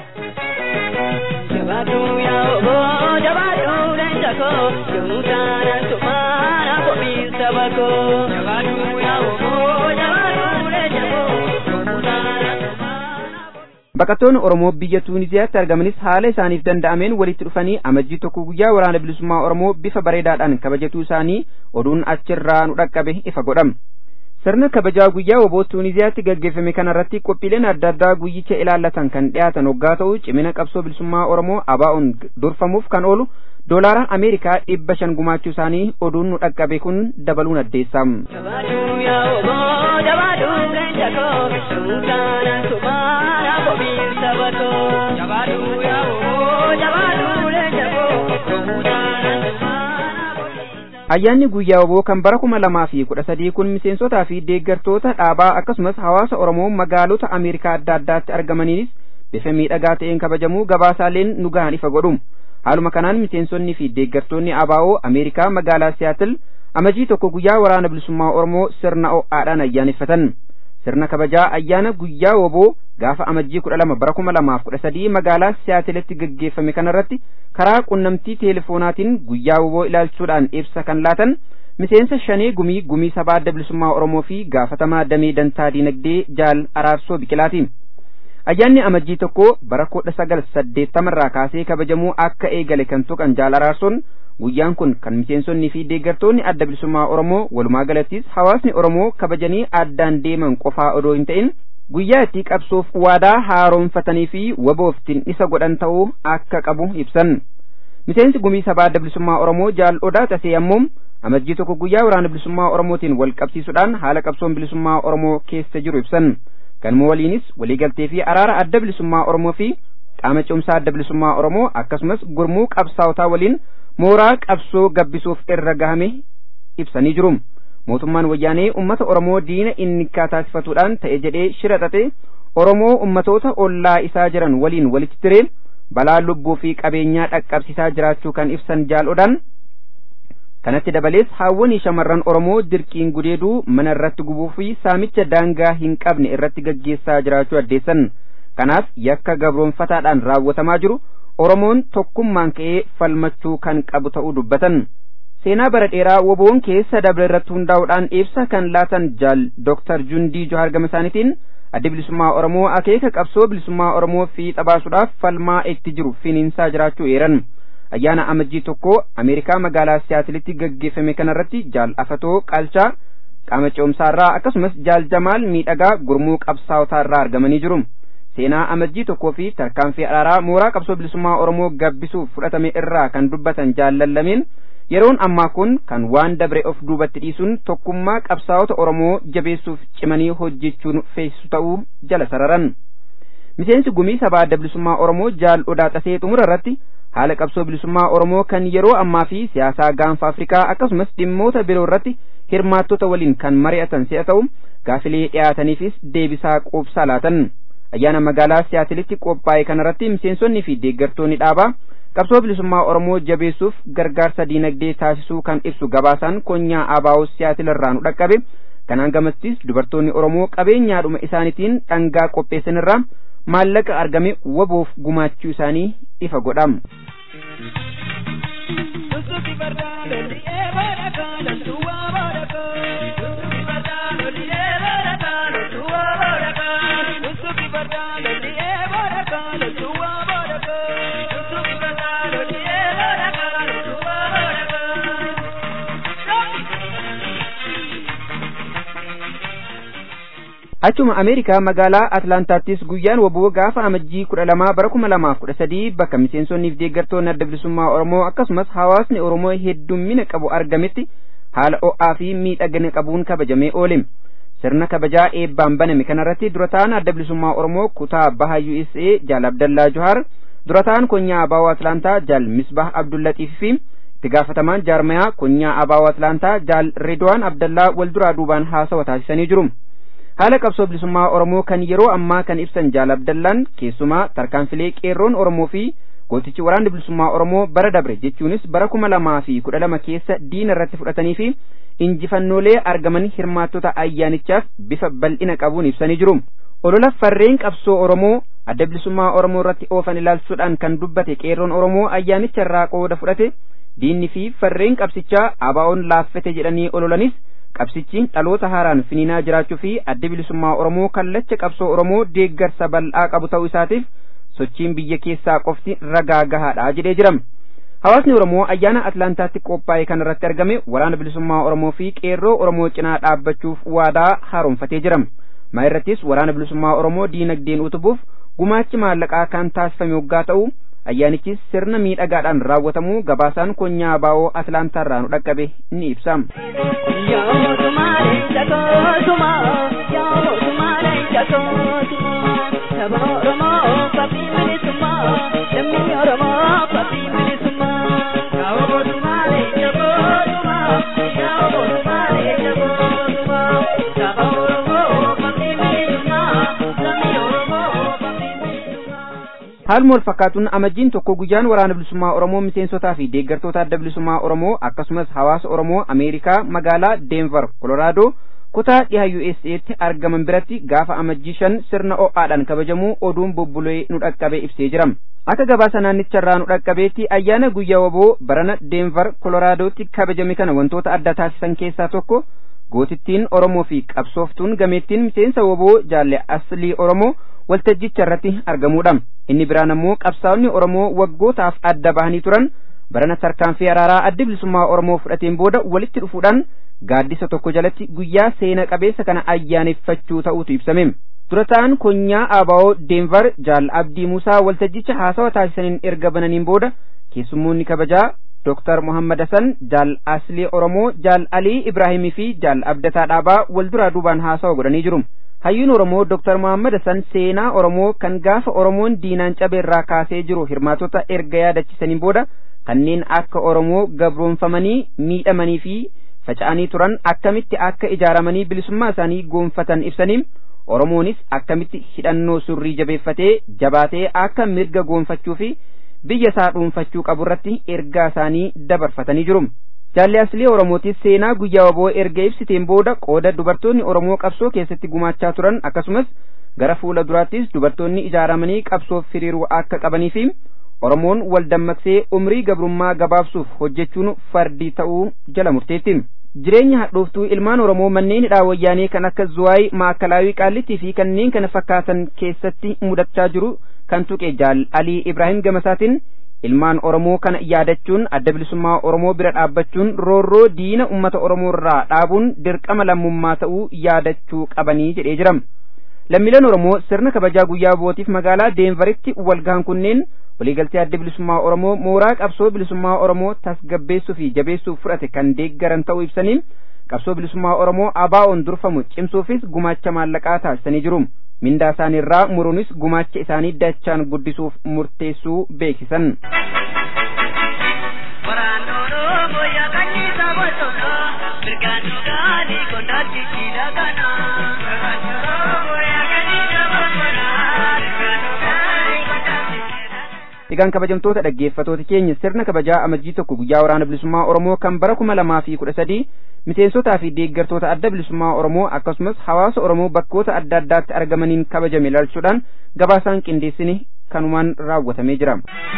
Jabaatu yaa oboo jabaatu leenca koo yommuu taanaan tumaana kophii saba koo. Jabaatu yaa oboo jabaatu leenca koo yommuu taanaan tumaana kophii. Baqattoonni Oromoo biyya Tuuniziyaatti argamanis haala isaaniif danda'ameen walitti dhufanii amajjii tokko guyyaa waraana bilisummaa Oromoo bifa bareedaadhaan kabajatuu isaanii oduun achirraa nu dhaqqabe ifa godhama. sirna kabajaa guyyaa woboo tuuniziyaatti gaggeeffame kanarratti qophiileen adda addaa guyyicha ilaallatan kan dhiyaatan hoggaa ta'u cimina qabsoo bilisummaa oromoo abaa'uun durfamuuf kan oolu doolaara ameerikaa dhibba shan gumaachuu isaanii oduun nu dhaqqabe kun dabaluun addeessa. Jabaatu yaa oboo jabaatu leenca koo yommuu taanaan tumaana kophii saba koo. Jabaatu yaa oboo jabaatu leenca koo yommuu taanaan tumaana kophii saba koo. ayyaanni guyyaa woboo kan bara kuma lamaa fi kudha sadii kun miseensotaa fi deeggartoota dhaabaa akkasumas hawaasa oromoo magaalota ameerikaa adda addaatti argamaniinis bifa miidhagaa ta'een kabajamuu gabaasaaleen nu gahan ifa godhu haaluma kanaan miseensonni fi deeggartoonni abaa'oo ameerikaa magaalaa siyaatil amajii tokko guyyaa waraana bilisummaa oromoo sirna o'aadhaan ayyaaneffatan sirna kabajaa ayyaana guyyaa woboo gaafa amajjii kudha lama bara kuma lamaaf kudha sadii magaalaa siyaatilitti gaggeeffame kanarratti karaa qunnamtii teelefoonaatiin guyyaa woboo ilaalchuudhaan ibsa kan laatan miseensa shanee gumii gumii sabaa adda bilisummaa oromoo fi gaafatamaa damee dantaa diinagdee jaal araarsoo biqilaati ayyaanni amajjii tokko bara kudha sagal saddeettamarraa kaasee kabajamuu akka eegale kan tuqan jaal araarsoon guyyaan kun kan miseensonnii fi deeggartoonni adda bilisummaa oromoo walumaa galattis hawaasni oromoo kabajanii addaan deeman qofaa odoo hin ta'in guyyaa itti qabsoof waadaa haaroomfatanii fi wabooftiin isa godhan ta'uu akka qabu ibsan miseensi gumii sabaa adda bilisummaa oromoo jaal odaa tasee ammoo amajjii tokko guyyaa waraana bilisummaa oromootiin wal qabsiisuudhaan haala qabsoon bilisummaa oromoo keessa jiru ibsan kanuma waliinis waliigaltee fi araara adda bilisummaa oromoo fi qaama cimsaa adda bilisummaa oromoo akkasumas gurmuu qabsaa'otaa waliin mooraa qabsoo gabbisuuf irra gahame ibsanii jiru mootummaan wayyaanee ummata oromoo diina inni taasifatuudhaan ta'e jedhee shira xaxe oromoo ummatoota ollaa isaa jiran waliin walitti tiree balaa lubbuu fi qabeenyaa dhaqqabsiisaa jiraachuu kan ibsan jaalodhaan kanatti dabalees haawwanii shamarran oromoo dirqiin gudeeduu mana irratti gubuu fi saamicha daangaa hin qabne irratti gaggeessaa jiraachuu addeessan kanaaf yakka gabroonfataadhaan raawwatamaa jiru oromoon tokkummaan ka'ee falmachuu kan qabu ta'uu dubbatan seenaa bara dheeraa woboon keessa dabre irratti hundaa'uudhaan ibsa kan laatan jaal dooktar jundii johar gama isaaniitiin addi bilisummaa oromoo akeeka qabsoo bilisummaa oromoo fiixa baasuudhaaf falmaa itti jiru finiinsaa jiraachuu eeran ayyaana amajjii tokko ameerikaa magaalaa siyaatilitti gaggeeffame kanarratti jaal afatoo qaalchaa qaama ce'umsaarraa akkasumas jaal jamaal miidhagaa gurmuu qabsaa'otaarraa argamanii jiru seenaa amajjii tokkoo fi tarkaanfii araaraa mooraa qabsoo bilisummaa oromoo gabbisuuf fudhatame irraa kan dubbatan jaallallameen yeroon ammaa kun kan waan dabre of duubatti dhiisuun tokkummaa qabsaa'ota oromoo jabeessuuf cimanii hojjechuun feesisu ta'uu jala sararan miseensi gumii sabaa adda bilisummaa oromoo jaal odaa xasee xumura irratti haala qabsoo bilisummaa oromoo kan yeroo ammaa fi siyaasaa gaanfa afrikaa akkasumas dhimmoota biroo irratti hirmaattota waliin kan mari'atan si'a ta'u gaafilee dhiyaataniifis deebisaa quubsaa laatan ayyaana magaalaa siyaatilitti qophaa'e kanarratti miseensonnii fi deeggartoonni dhaabaa qabsoo bilisummaa oromoo jabeessuuf gargaarsa diinagdee taasisuu kan ibsu gabaasaan konyaa abaa'oo siyaatil irraa nu dhaqqabe kanaan gamattis dubartoonni oromoo qabeenyaadhuma isaaniitiin dhangaa qopheessanirraa maallaqa argame waboof gumaachuu isaanii ifa godham. achuma ameerikaa magaalaa atlaantaattis guyyaan waboo gaafa amajjii kudha lamaa bara kuma lamaaf kudha sadii bakka miseensonniif deeggartoonni adda bilisummaa oromoo akkasumas hawaasni oromoo heddummina qabu argametti haala o'aa fi miidhagina qabuun kabajamee oole sirna kabajaa eebbaan baname kanarratti durataan adda bilisummaa oromoo kutaa baha usa jaal abdallaa johaar durataan konyaa abaawoo atlaantaa jaal misbah abdullatiif fi itti gaafatamaan jaarmayaa konyaa abaawoo atlaantaa jaal redwaan abdallaa wal duraa duubaan haasawa taasisanii jiru haala qabsoo bilisummaa oromoo kan yeroo ammaa kan ibsan jaal abdallaan keessumaa tarkaanfilee qeerroon oromoo fi gootichi waraanni bilisummaa oromoo bara dabre jechuunis bara kuma lamaa fi kudha lama keessa diina irratti fudhatanii fi injifannoolee argaman hirmaattota ayyaanichaaf bifa bal'ina qabuun ibsanii jiru olola farreen qabsoo oromoo adda bilisummaa oromoo irratti oofan ilaalchuudhaan kan dubbate qeerroon oromoo ayyaanicha irraa qooda fudhate diinni fi farreen qabsichaa abaa'oon laaffete jedhanii ololanis qabsichi dhaloota haaraan finiinaa jiraachuu fi adda bilisummaa oromoo kallacha qabsoo oromoo deeggarsa bal'aa qabu ta'uu isaatiif sochiin biyya keessaa qofti ragaa gahaadha jedhee jira hawaasni oromoo ayyaana atlaantaatti qophaa'e kan irratti argame waraana bilisummaa oromoo fi qeerroo oromoo cinaa dhaabbachuuf waadaa haaromfatee jira maa irrattis waraana bilisummaa oromoo diinagdeen utubuuf gumaachi maallaqaa kan taasifame waggaa ta'u ayyaanichis sirna miidhagaadhaan raawwatamuu gabaasaan konyaa baa'oo atlaantaarraa nu dhaqqabe ni ibsa. haaluma wal fakkaatuun amajjiin tokko guyyaan waraana bilisummaa oromoo miseensotaa fi deeggartoota adda bilisummaa oromoo akkasumas hawaasa oromoo ameerikaa magaalaa deenvar koloraadoo kutaa dhiha USA'tti argaman biratti gaafa amajjii shan sirna o'aadhaan kabajamuu oduun bubbulee nu dhaqqabe ibsee jira akka gabaasa naannicharraa nu dhaqqabeetti ayyaana guyyaa waboo barana deenvar koloraadootti kabajame kana wantoota adda taasisan keessaa tokko gootittiin oromoo fi qabsooftuun gameettiin miseensa woboo jaalle aslii oromoo waltajjicha irratti argamuudha inni biraan ammoo qabsaa'onni oromoo waggootaaf adda bahanii turan barana tarkaanfii araaraa adda bilisummaa oromoo fudhateen booda walitti dhufuudhaan gaaddisa tokko jalatti guyyaa seena qabeessa kana ayyaaneffachuu ta'uutu ibsame durataan konyaa abaa'oo deenvar jaal abdii musaa waltajjicha haasawa taasisaniin erga bananiin booda keessummoonni kabajaa Dr. Muhammad Hassan jaal Aslee Oromoo jaal Alii Ibraahimii fi jaal Abdataa Dhaabaa wal duraa duubaan haasawa godhanii jiru. Hayyuun Oromoo Dr. Muhammad Hassan seenaa Oromoo kan gaafa Oromoon diinaan cabeerraa kaasee jiru hirmaatota erga yaadachisaniin booda kanneen akka Oromoo gabroonfamanii miidhamanii fi faca'anii turan akkamitti akka ijaaramanii bilisummaa isaanii goonfatan ibsaniin Oromoonis akkamitti hidhannoo surrii jabeeffatee jabaatee akka mirga goonfachuu fi biyya isaa dhuunfachuu qabu irratti ergaa isaanii dabarfatanii jiru. Jaalli Aslee Oromootis seenaa guyyaa waboo erga ibsiteen booda qooda dubartoonni Oromoo qabsoo keessatti gumaachaa turan akkasumas gara fuula duraattis dubartoonni ijaaramanii qabsoof firiiruu akka qabanii fi Oromoon wal dammaqsee umrii gabrummaa gabaabsuuf hojjechuun fardii ta'uu jala murteetti. Jireenya hadhooftuu ilmaan Oromoo manneen hidhaa wayyaanee kan akka Zuwaay, Maakalaawii, Qaallittii fi kanneen kana fakkaatan keessatti mudachaa jiru kan tuqe jaal Alii Ibraahim Gamasaatiin ilmaan Oromoo kana yaadachuun adda bilisummaa Oromoo bira dhaabbachuun roorroo diina uummata Oromoo irraa dhaabuun dirqama lammummaa ta'uu yaadachuu qabanii jedhee jira. Lammiileen Oromoo sirna kabajaa guyyaa bootiif magaalaa Deenvaritti walgahan kunneen waliigaltee adda bilisummaa Oromoo mooraa qabsoo bilisummaa Oromoo tasgabbeessuu fi jabeessuuf fudhate kan deeggaran ta'uu ibsanii qabsoo bilisummaa Oromoo abaa'oon durfamu cimsuufis gumaacha maallaqaa taasisanii jiru. mindaa isaaniirraa muruunis gumaacha isaanii dachaan guddisuuf murteessuu beeksisan. Egaan kabajamtoota dhaggeeffatoota keenya sirna kabajaa amajjii tokko guyyaa waraana bilisummaa Oromoo kan bara kuma lamaa fi kudha sadii miseensotaa fi deeggartoota adda bilisummaa Oromoo akkasumas hawaasa Oromoo bakkoota adda addaatti argamaniin kabajame ilaalchuudhaan gabaasaan qindeessine kanumaan raawwatamee jira.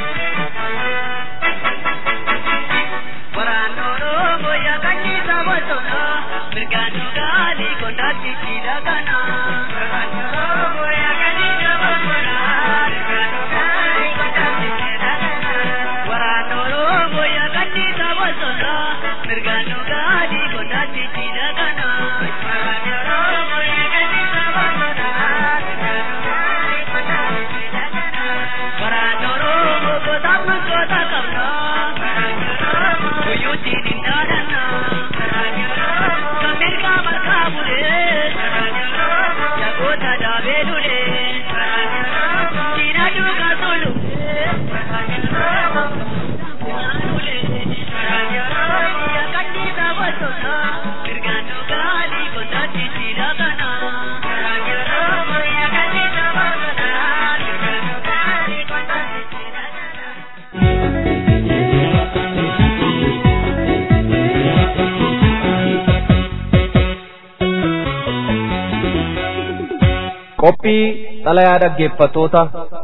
qophii xalayaa dhaggeeffattoota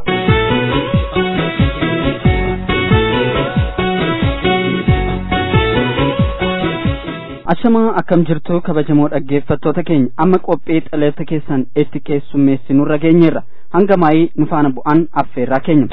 ashamaa akkam jirtu kabajamoo dhaggeeffattoota keenya amma qophii xalayoota keessan itti keessummeessinurra geenyeerra hanga maayii nu faana bu'an affeerraa keenya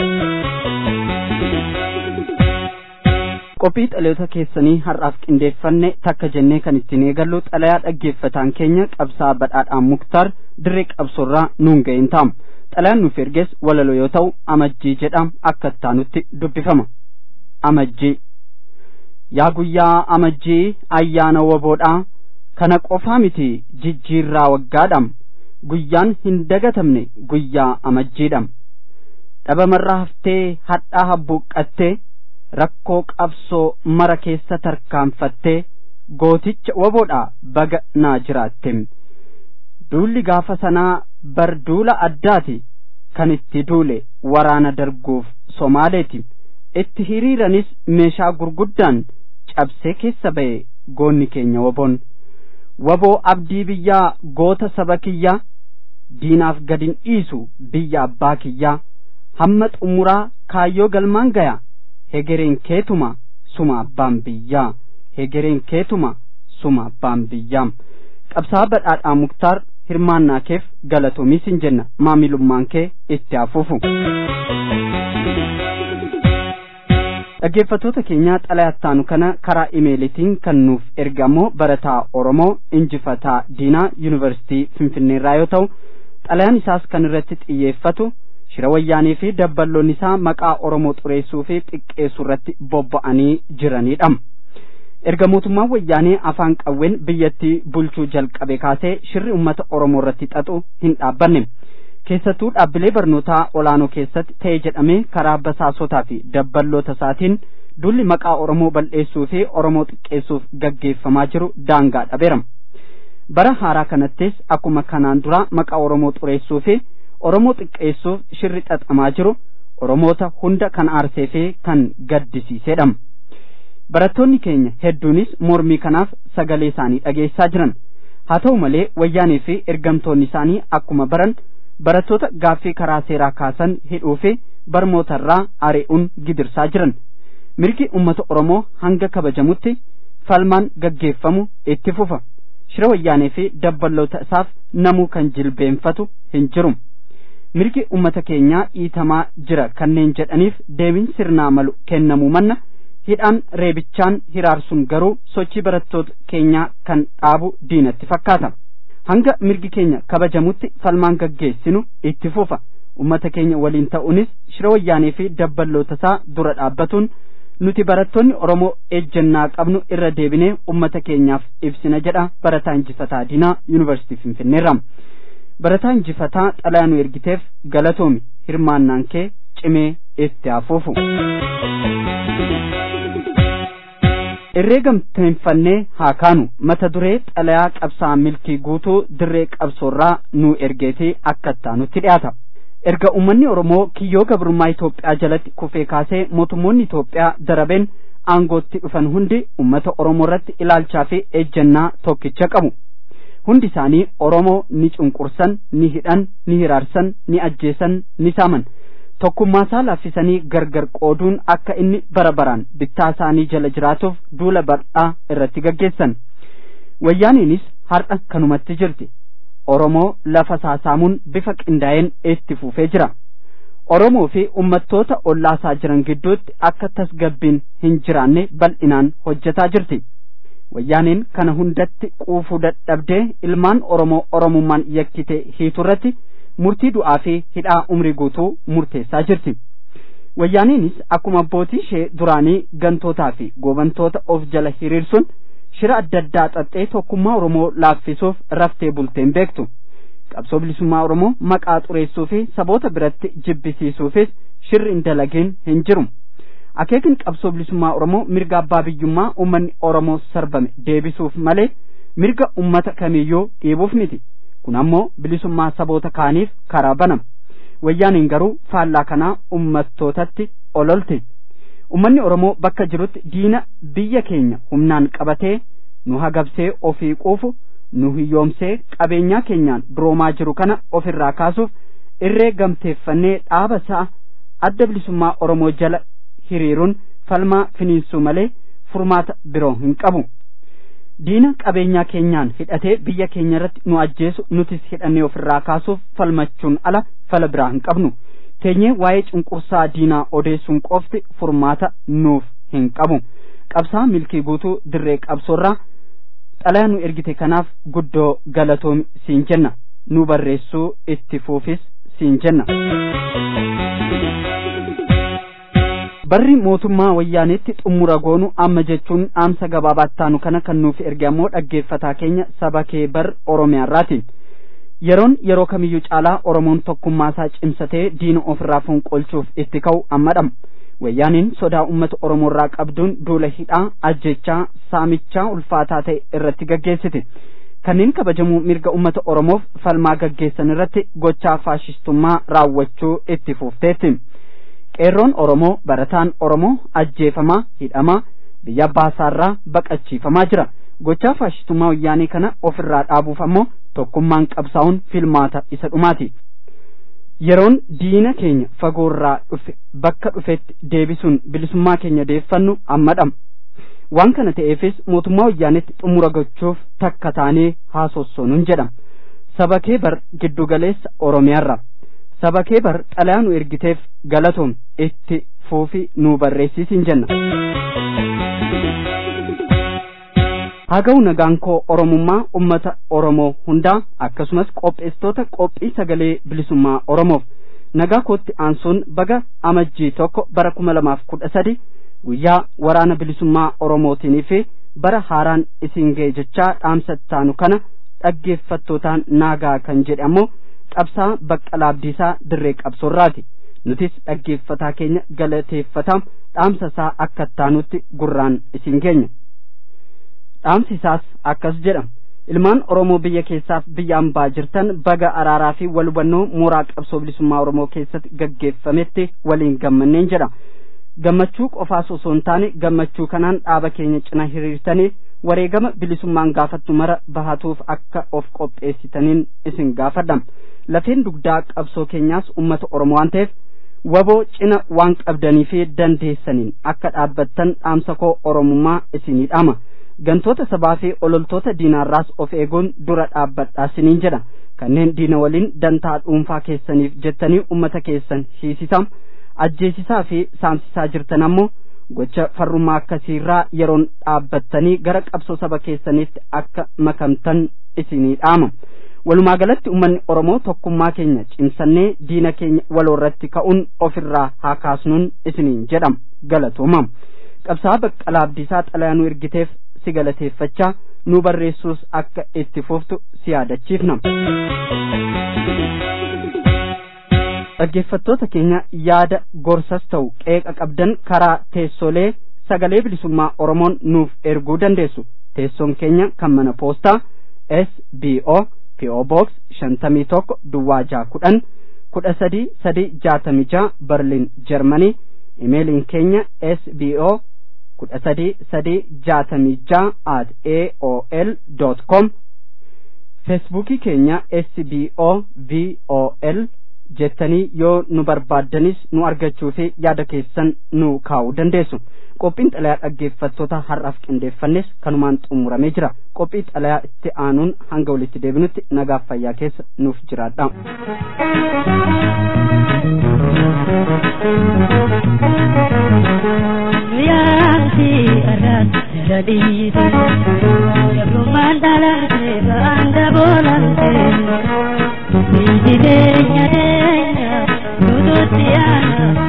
qophii xalayoota keessanii har'aaf qindeeffanne takka jennee kan ittiin eegallu xalayaa dhaggeeffataan keenya qabsaa badhaadhaan muktaar dirree qabsorraa nuun ga'een taa'u xalayaan nuuf erges walaloo yoo ta'u amajjii jedham akka ittaanutti dubbifama amajjii yaa guyyaa amajjii ayyaana waboodhaa kana qofaa miti jijjiirraa waggaadham guyyaan hin dagatamne guyyaa amajjiidham dhabamarraa haftee hadhaa habbuuqqattee rakkoo qabsoo mara keessa tarkaanfattee gooticha waboodhaa baga naa jiraatte duulli gaafa sanaa bar duula addaati kan itti duule waraana darguuf somaaleeti itti hiriiranis meeshaa gurguddaan cabsee keessa ba'e goonni keenya waboon waboo abdii biyyaa goota saba kiyyaa diinaaf gadin dhiisu biyya abbaa kiyyaa hamma xumuraa kaayyoo galmaan gaya hegereen keetuma suma abbaan biyyaa hegereen keetuma suma abbaan biyyaa qabsaa badhaadhaa muktaar hirmaannaa keef galatoomis hin jenna maamilummaan kee itti hafuufu dhaggeeffattoota keenyaa xalayattaanu kana karaa imeelitiin kan nuuf ergamoo barataa oromoo injifataa diinaa yuunivarsitii finfinneerraa yoo ta'u xalayaan isaas kan irratti xiyyeeffatu shira wayyaanii fi dabballoonni isaa maqaa oromoo xureessuu fi xiqqeessuu irratti bobba'anii jiranidha erga mootummaan wayyaanee afaan qawween biyyattii bulchuu jalqabe kaasee shirri ummata oromoo irratti xaxu hin dhaabbanne keessattuu dhaabbilee barnootaa olaanoo keessatti ta'e jedhamee karaa basaasotaa fi dabballoota isaatiin dulli maqaa oromoo bal'eessuu fi oromoo xiqqeessuuf gaggeeffamaa jiru daangaa dhabeera bara haaraa kanattis akkuma kanaan dura maqaa oromoo xureessuu fi oromoo xiqqeessuuf shirri xaxamaa jiru oromoota hunda kan aarsee fi kan gaddisiisedha barattoonni keenya hedduunis mormii kanaaf sagalee isaanii dhageessaa jiran haa ta'u malee wayyaanii fi ergamtoonni isaanii akkuma baran barattoota gaaffii karaa seeraa kaasan hidhuu fi barmootarraa ari'uun gidirsaa jiran mirgi ummata oromoo hanga kabajamutti falmaan gaggeeffamu itti fufa shira wayyaanee fi dabballoota isaaf namuu kan jilbeenfatu hin jiru mirgi ummata keenyaa dhiitamaa jira kanneen jedhaniif deebiin sirnaa malu kennamuu manna hidhaan reebichaan hiraarsuun garuu sochii barattoota keenyaa kan dhaabu diinatti fakkaata hanga mirgi keenya kabajamutti falmaan gaggeessinu itti fufa ummata keenya waliin ta'uunis shira wayyaanee fi dabballoota isaa dura dhaabbatuun nuti barattoonni oromoo ejjennaa qabnu irra deebinee ummata keenyaaf ibsina jedha barataa injifataa diinaa yuunivarsiitii finfinneerra barataa injifataa xalayaa nu ergiteef galatoomi hirmaannaan kee cimee itti hafuufu irree gamteeffannee haa kaanu mata duree xalayaa qabsaa milkii guutuu dirree qabsoorraa nu ergeetii akka ittaanutti dhiyaata erga ummanni oromoo kiyyoo gabrummaa Itoophiyaa jalatti kufee kaasee mootummoonni Itoophiyaa darabeen aangootti dhufan hundi ummata oromoo irratti ilaalchaa fi ejjennaa tokkicha qabu hundi isaanii oromoo ni cunqursan ni hidhan ni hiraarsan ni ajjeesan ni saaman tokkummaasaa laaffisanii gargar qooduun akka inni bara baraan bittaa isaanii jala jiraatuuf duula bal'aa irratti gaggeessan wayyaaniinis har'a kanumatti jirti oromoo lafa saasaamuun bifa qindaa'een itti fufee jira oromoo fi ummattoota ollaasaa jiran gidduutti akka tasgabbiin hin jiraanne bal'inaan hojjetaa jirti wayyaaniin kana hundatti quufuu dadhabdee ilmaan oromoo oromummaan yakkitee hiiturratti murtii du'aa fi hidhaa umrii guutuu murteessaa jirti wayyaaniinis akkuma abbootii ishee duraanii gantootaa fi goobantoota of jala hiriirsuun shira adda addaa xaxxee tokkummaa oromoo laaffisuuf raftee bulteen beektu qabsoo bilisummaa oromoo maqaa xureessuu fi saboota biratti jibbisiisuufis shirri hin dalagin hin jiru akeekni qabsoo bilisummaa oromoo mirga abbaa biyyummaa ummanni oromoo sarbame deebisuuf malee mirga ummata kamiyyuu dhiibuuf miti kun ammoo bilisummaa saboota kaaniif karaa banama wayyaaniin garuu faallaa kanaa ummattootatti ololte ummanni oromoo bakka jirutti diina biyya keenya humnaan qabatee nu hagabsee ofii quufu nu hiyyoomsee qabeenyaa keenyaan duroomaa jiru kana ofirraa kaasuuf irree gamteeffannee dhaaba sa'a adda bilisummaa oromoo jala hiriiruun falmaa finiinsuu malee furmaata biroo hin qabu diina qabeenyaa keenyaan hidhatee biyya keenya irratti nu ajjeesu nutis hidhannee ofirraa kaasuuf falmachuun ala fala biraa hin qabnu teenyee waa'ee cunqursaa diinaa odeessuun qofti furmaata nuuf hin qabu qabsaa milkii guutuu dirree qabsoorraa xalayaa nu ergite kanaaf guddoo galatoom siin jenna nu barreessuu itti fuufis siin jenna barri mootummaa wayyaanetti xumura goonu amma jechuun dhaamsa gabaabaatti kana kan nuuf erge ammoo dhaggeeffataa keenya saba kee bar oromiyaarraati yeroon yeroo kamiyyuu caalaa oromoon tokkummaasaa cimsatee diina ofirraa fonqolchuuf itti ka'u ammadham wayyaaniin sodaa ummata oromoorraa qabduun duula hidhaa ajjechaa saamichaa ulfaataa ta'e irratti gaggeessite kanneen kabajamuu mirga ummata oromoof falmaa gaggeessan irratti gochaa faashistummaa raawwachuu itti fufteetti qeerroon oromoo barataan oromoo ajjeefamaa hidhamaa biyya abbaasaarraa baqachiifamaa jira gochaa faashistummaa wayyaanii kana ofirraa dhaabuuf ammoo tokkummaan qabsaa'uun filmaata isa dhumaati yeroon diina keenya fagoorraa dhufe bakka dhufetti deebisuun bilisummaa keenya deeffannu ammadham waan kana ta'eefis mootummaa wayyaanetti xumura gochuuf takka taanee haasossonuun jedham saba kee bar giddugaleessa oromiyaarra saba kee bar xalayaa nu ergiteef galatoom itti fuufi nu barreessiisin jenna haga'u nagaan koo oromummaa ummata oromoo hundaa akkasumas qopheessitoota qophii sagalee bilisummaa oromoof nagaa kootti aansuun baga amajjii tokko bara kuma lamaaf kudha sadi guyyaa waraana bilisummaa oromootiinii fi bara haaraan isin ga'e jechaa dhaamsattaanu kana dhaggeeffattootaan naagaa kan jedhe ammoo qabsaa baqqalaa abdiisaa dirree qabsoorraati nutis dhaggeeffataa keenya galateeffataa dhaamsa isaa akka taanutti gurraan isin geenya dhaamsi isaas akkas jedhama ilmaan oromoo biyya keessaaf biyya ambaa jirtan baga araaraa fi wal hubannoo mooraa qabsoo bilisummaa oromoo keessatti gaggeeffametti waliin gammanneen jedha gammachuu qofaas osoo hin taane gammachuu kanaan dhaaba keenya cina hiriirtanii wareegama bilisummaan gaafattu mara bahatuuf akka of qopheessitaniin isin gaafadham lafeen dugdaa qabsoo keenyaas ummata oromoo waan ta'eef waboo cina waan qabdanii fi dandeessaniin akka dhaabbattan dhaamsa koo oromummaa isinii dhaama gantoota sabaa fi ololtoota diinaarraas of eeguun dura dhaabbadhaa siniin jedha kanneen diina waliin dantaa dhuunfaa keessaniif jettanii ummata keessan hiisisaa ajjeesisaa fi saamsisaa jirtan ammoo gocha farrummaa akkasiirraa yeroon dhaabbattanii gara qabsoo saba keessaniitti akka makamtan isinii dhaama walumaa galatti ummanni oromoo tokkummaa keenya cimsannee diina keenya waloorratti ka'uun ofirraa haa kaasnuun isiniin jedham galatoomam qabsaa baqqalaa abdiisaa xalayaa nu ergiteef si galateeffachaa nu barreessuus akka itti fuftu si yaadachiifna dhaggeeffattoota keenya yaada gorsas ta'u qeeqa qabdan karaa teessolee sagalee bilisummaa oromoon nuuf erguu dandeessu teessoon keenya kan mana poostaa sbo po box shantamii tokko duwwaa jaa kudhan kudha sadii sadii jaatamii jaha berliin jarmanii imeeliin keenya sbo kudha sadii sadii jaatamii jaha at aol dot com feesbuukii keenya sbo vol jettanii yoo nu barbaaddanis nu argachuu fi yaada keessan nu kaa'uu dandeessu qophiin xalayaa dhaggeeffattoota har'aaf qindeeffannes kanumaan xumuramee jira qophii xalayaa itti aanuun hanga walitti deebinutti nagaaf fayyaa keessa nuuf jiraadha. Yaanti araan jadhiite Yabrumaan dhalate baanga boolante Biyyi teenya teenya nututti yaana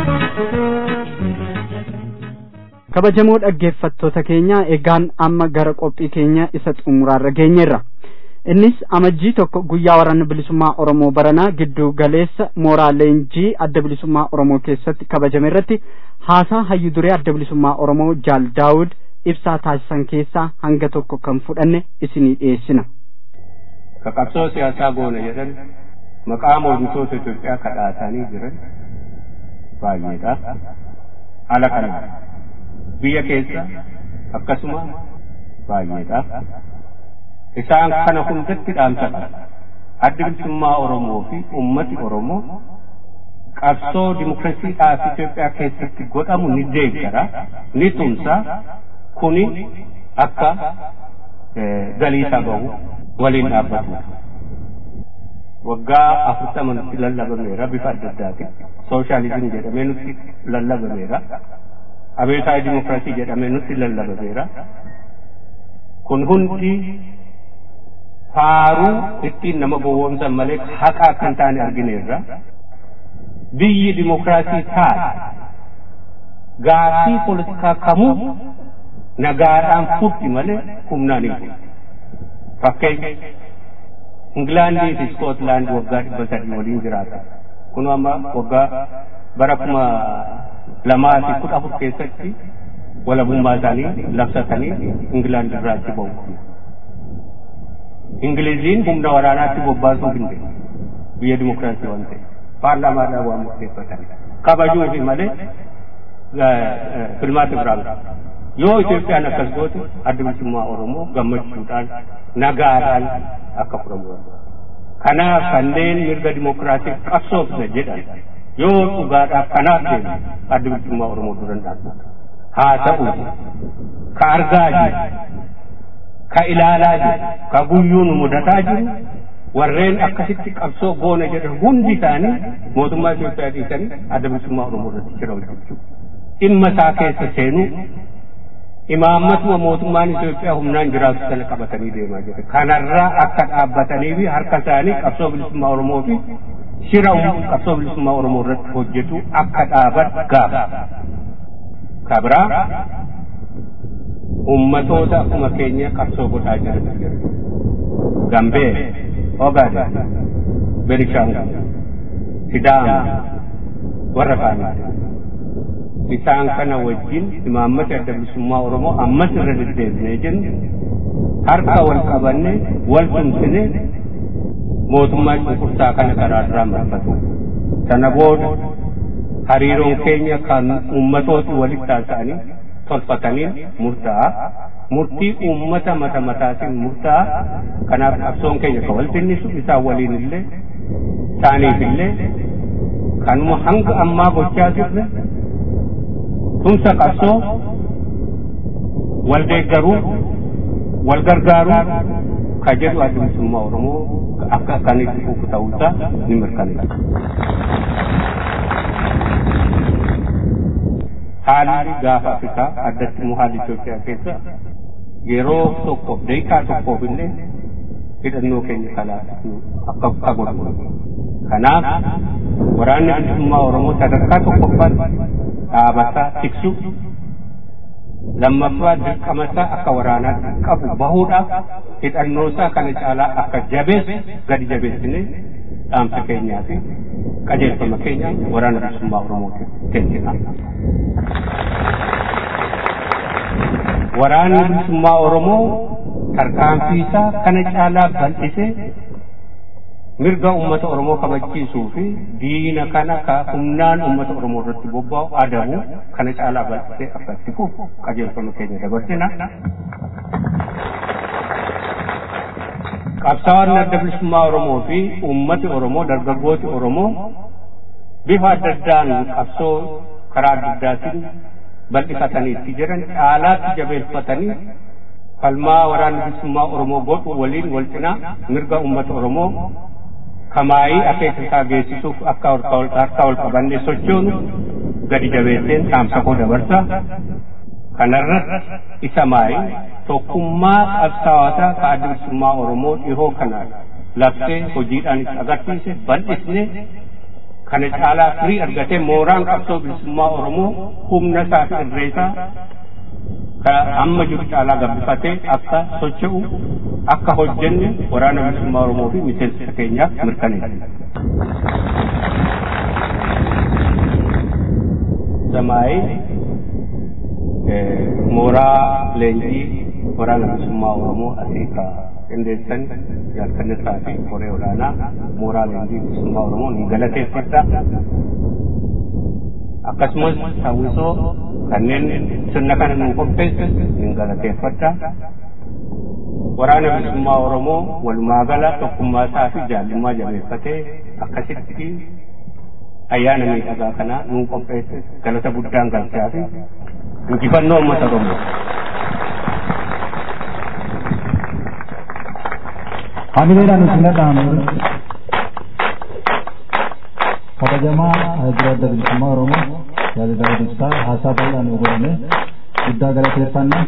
kabajamoo dhaggeeffattoota keenya egaan amma gara qophii keenya isa xumuraarra geenyeerra innis amajjii tokko guyyaa waraana bilisummaa oromoo baranaa giddu galeessa mooraa leenjii adda bilisummaa oromoo keessatti kabajame irratti haasaa hayyu duree adda bilisummaa oromoo jaal daawud ibsaa taasisan keessaa hanga tokko kan fudhanne isinii dhiyeessina ka qabsoo siyaasaa goona jedhan maqaa mormitoota Itoophiyaa kadhaatanii jiran baay'eedha. Ala kana biyya keessa akkasuma baay'eedha. Isaan kana hundatti dhaamsa qaba. Addi bilisummaa Oromoo fi uummati Oromoo qabsoo dimokiraasiidhaaf Itoophiyaa keessatti godhamu ni deeggara, ni tumsa, kuni akka galiisa bahu waliin dhaabbatudha. waggaa afurtama nutti lallabameera bifa adda addaatiin sooshaalizim jedhamee nutti lallabameera abeetaa dimokiraasii jedhamee nutti lallabameera kun hundi faaruu ittiin nama gowwoomsan malee haqa akka hin taane argineerra biyyi dimokiraasii taate gaaffii poolitikaa kamuu nagaadhaan furti malee humnaan hin furti fakkeenya Ingilaandii fi Iskootlaand waggaa dhibba sadii waliin jiraata. Kun amma waggaa bara kuma lamaa fi kudha afur keessatti walabummaa isaanii labsatanii Ingilaand irraa achi bahu. Ingiliziin humna waraanaatti bobbaasuu hin dandeenye biyya dimokiraasii waan ta'e paarlaamaadhaan waan murteeffatan kabajuu fi malee filmaata biraan yoo Itoophiyaan akkas goote adda bilisummaa Oromoo gammachuudhaan nagaadhaan akka furamu kanaaf kanneen mirga dimokiraasii qabsoofne jedhan yoo dhugaadhaaf kanaaf deemu adda bilisummaa Oromoo duran dhaabbata haa ta'u ka argaa jiru ka ilaalaa jiru ka guyyuu nu mudataa jiru warreen akkasitti qabsoo goona jedhan hundi isaanii mootummaa Itoophiyaa dhiisanii adda bilisummaa Oromoo irratti jira hojjechuu dhimma isaa keessa seenuu imaammatuma mootummaan Itoophiyaa humnaan jiraatu sana qabatanii deemaa jiru. Kanarraa akka dhaabbatanii fi harka isaanii qabsoo bilisummaa Oromoo fi shira qabsoo bilisummaa Oromoo irratti hojjetu akka dhaaban gaafa. Kabraa ummatoota akkuma keenya qabsoo godhaa jiran jiru. Gambee, Ogaden, Benishaangul, Sidaama, warra kaanii. isaan kana wajjin imaammata adda bilisummaa Oromoo ammas irra deddeebinee jennu harka wal qabanne wal tumsine mootummaa cunqursaa kana karaarraa marfatu. Sana booda hariiroon keenya kan uummatooti walitti taasisanii tolfataniin murtaa'a. Murtii uummata mata mataatiin murtaa'a. Kanaaf qabsoon keenya kan wal tinnisu isaan waliin illee isaaniif illee kanuma hanga ammaa gochaa turre tumsa qabsoo wal deeggaruu wal gargaaruu ka jedhu adda bilisummaa Oromoo akka akkanitti fufu ta'uusaa ni mirkaneessa. Haalli gaafa Afrikaa addatti immoo haalli Itoophiyaa keessa yeroo tokkoof daqiiqaa tokkoof illee hidhannoo keenya kalaa akka akka godhamu. Kanaaf waraanni bilisummaa Oromoo sadarkaa tokkoffaatti dhaabataa tiksu lammaffaa dirqamasaa akka waraanaatti qabu bahuudhaaf hidhannoosaa kana caalaa akka jabeessu gadi jabeessine dhaamsa keenyaa fi qajeelfama keenya waraana bilisummaa Oromootiif kennina. Waraanni bilisummaa Oromoo tarkaanfii isaa kana caalaa bal'isee mirga ummata oromoo kabachiisuu fi diina kana ka humnaan ummata oromoo irratti bobba'u adabu kana caalaa bal'isee akka itti fufu qajeelfama keenya dabarsina. qabsaa'onni adda bilisummaa oromoo fi ummati oromoo dargaggooti oromoo bifa adda addaan qabsoo karaa adda addaatiin bal'ifatanii itti jiran caalaatti jabeeffatanii falmaa waraana bilisummaa oromoo godhu waliin wal cinaa mirga ummata oromoo kamaayii akeeka isaa geessisuuf akka harka wal qabannee sochoonu gadi jabeesseen dhaamsa koo dabarsa kanarratti isa maayii tokkummaa qabsaa'otaa ka adda bilisummaa oromoo dhihoo kanaan labsee hojiidhaan itti agarsiise bal'isne kana caalaa firii argatee mooraan qabsoo bilisummaa oromoo humna isaa fi irreesaa ka amma jiru caalaa gabbifatee akka socho'u akka hojjenne waraana bilisummaa oromoo fi miseensota keenyaaf mirkaneessa. Samaayii mooraa leenjii waraana bilisummaa oromoo asii ka qindeessan jaalkannisaa fi koree olaanaa mooraa leenjii bilisummaa oromoo ni galateeffadha. Akkasumas hawwisoo kanneen sirna kana nu qopheesse ni galateeffadha. Waraana bilisummaa oromoo walumaa gala tokkummaa isaa fi jaallummaa jabeeffatee akkasitti ayyaana miidhagaa kana nu qopheesse galata guddaan galchaa fi injifannoo uummata oromoo. hamileedhaan isin dhaamu kabajamaa dura adda bilisummaa oromoo jaalala ibsaa haasaa bal'aa nu godhame guddaa galateeffanna.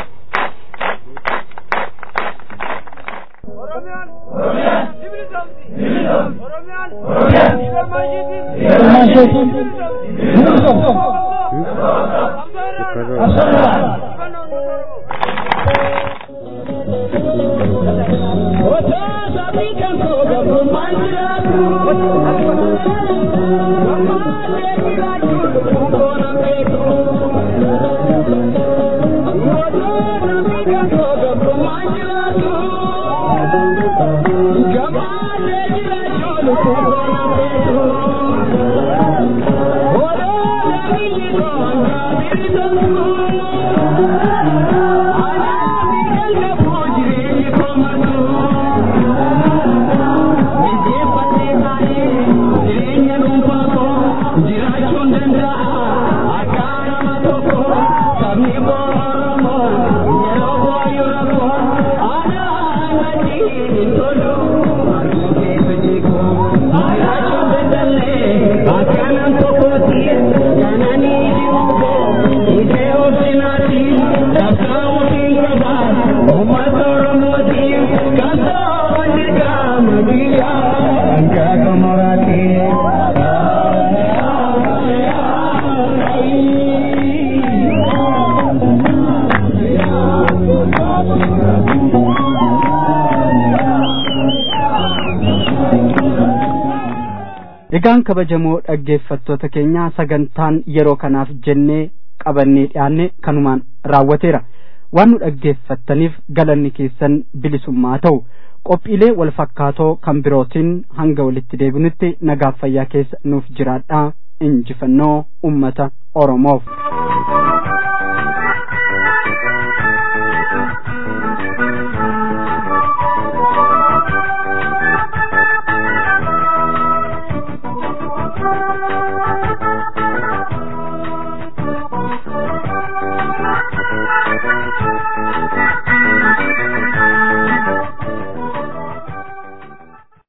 egaan kabajamoo dhaggeeffattoota keenya sagantaan yeroo kanaaf jennee qabannee dhiyaanne kanumaan raawwateera waan nu dhaggeeffattaniif galanni keessan bilisummaa ta'u qophiilee wal fakkaatoo kan birootiin hanga walitti deebinutti nagaaf fayyaa keessa nuuf jiraadhaa injifannoo ummata oromoof.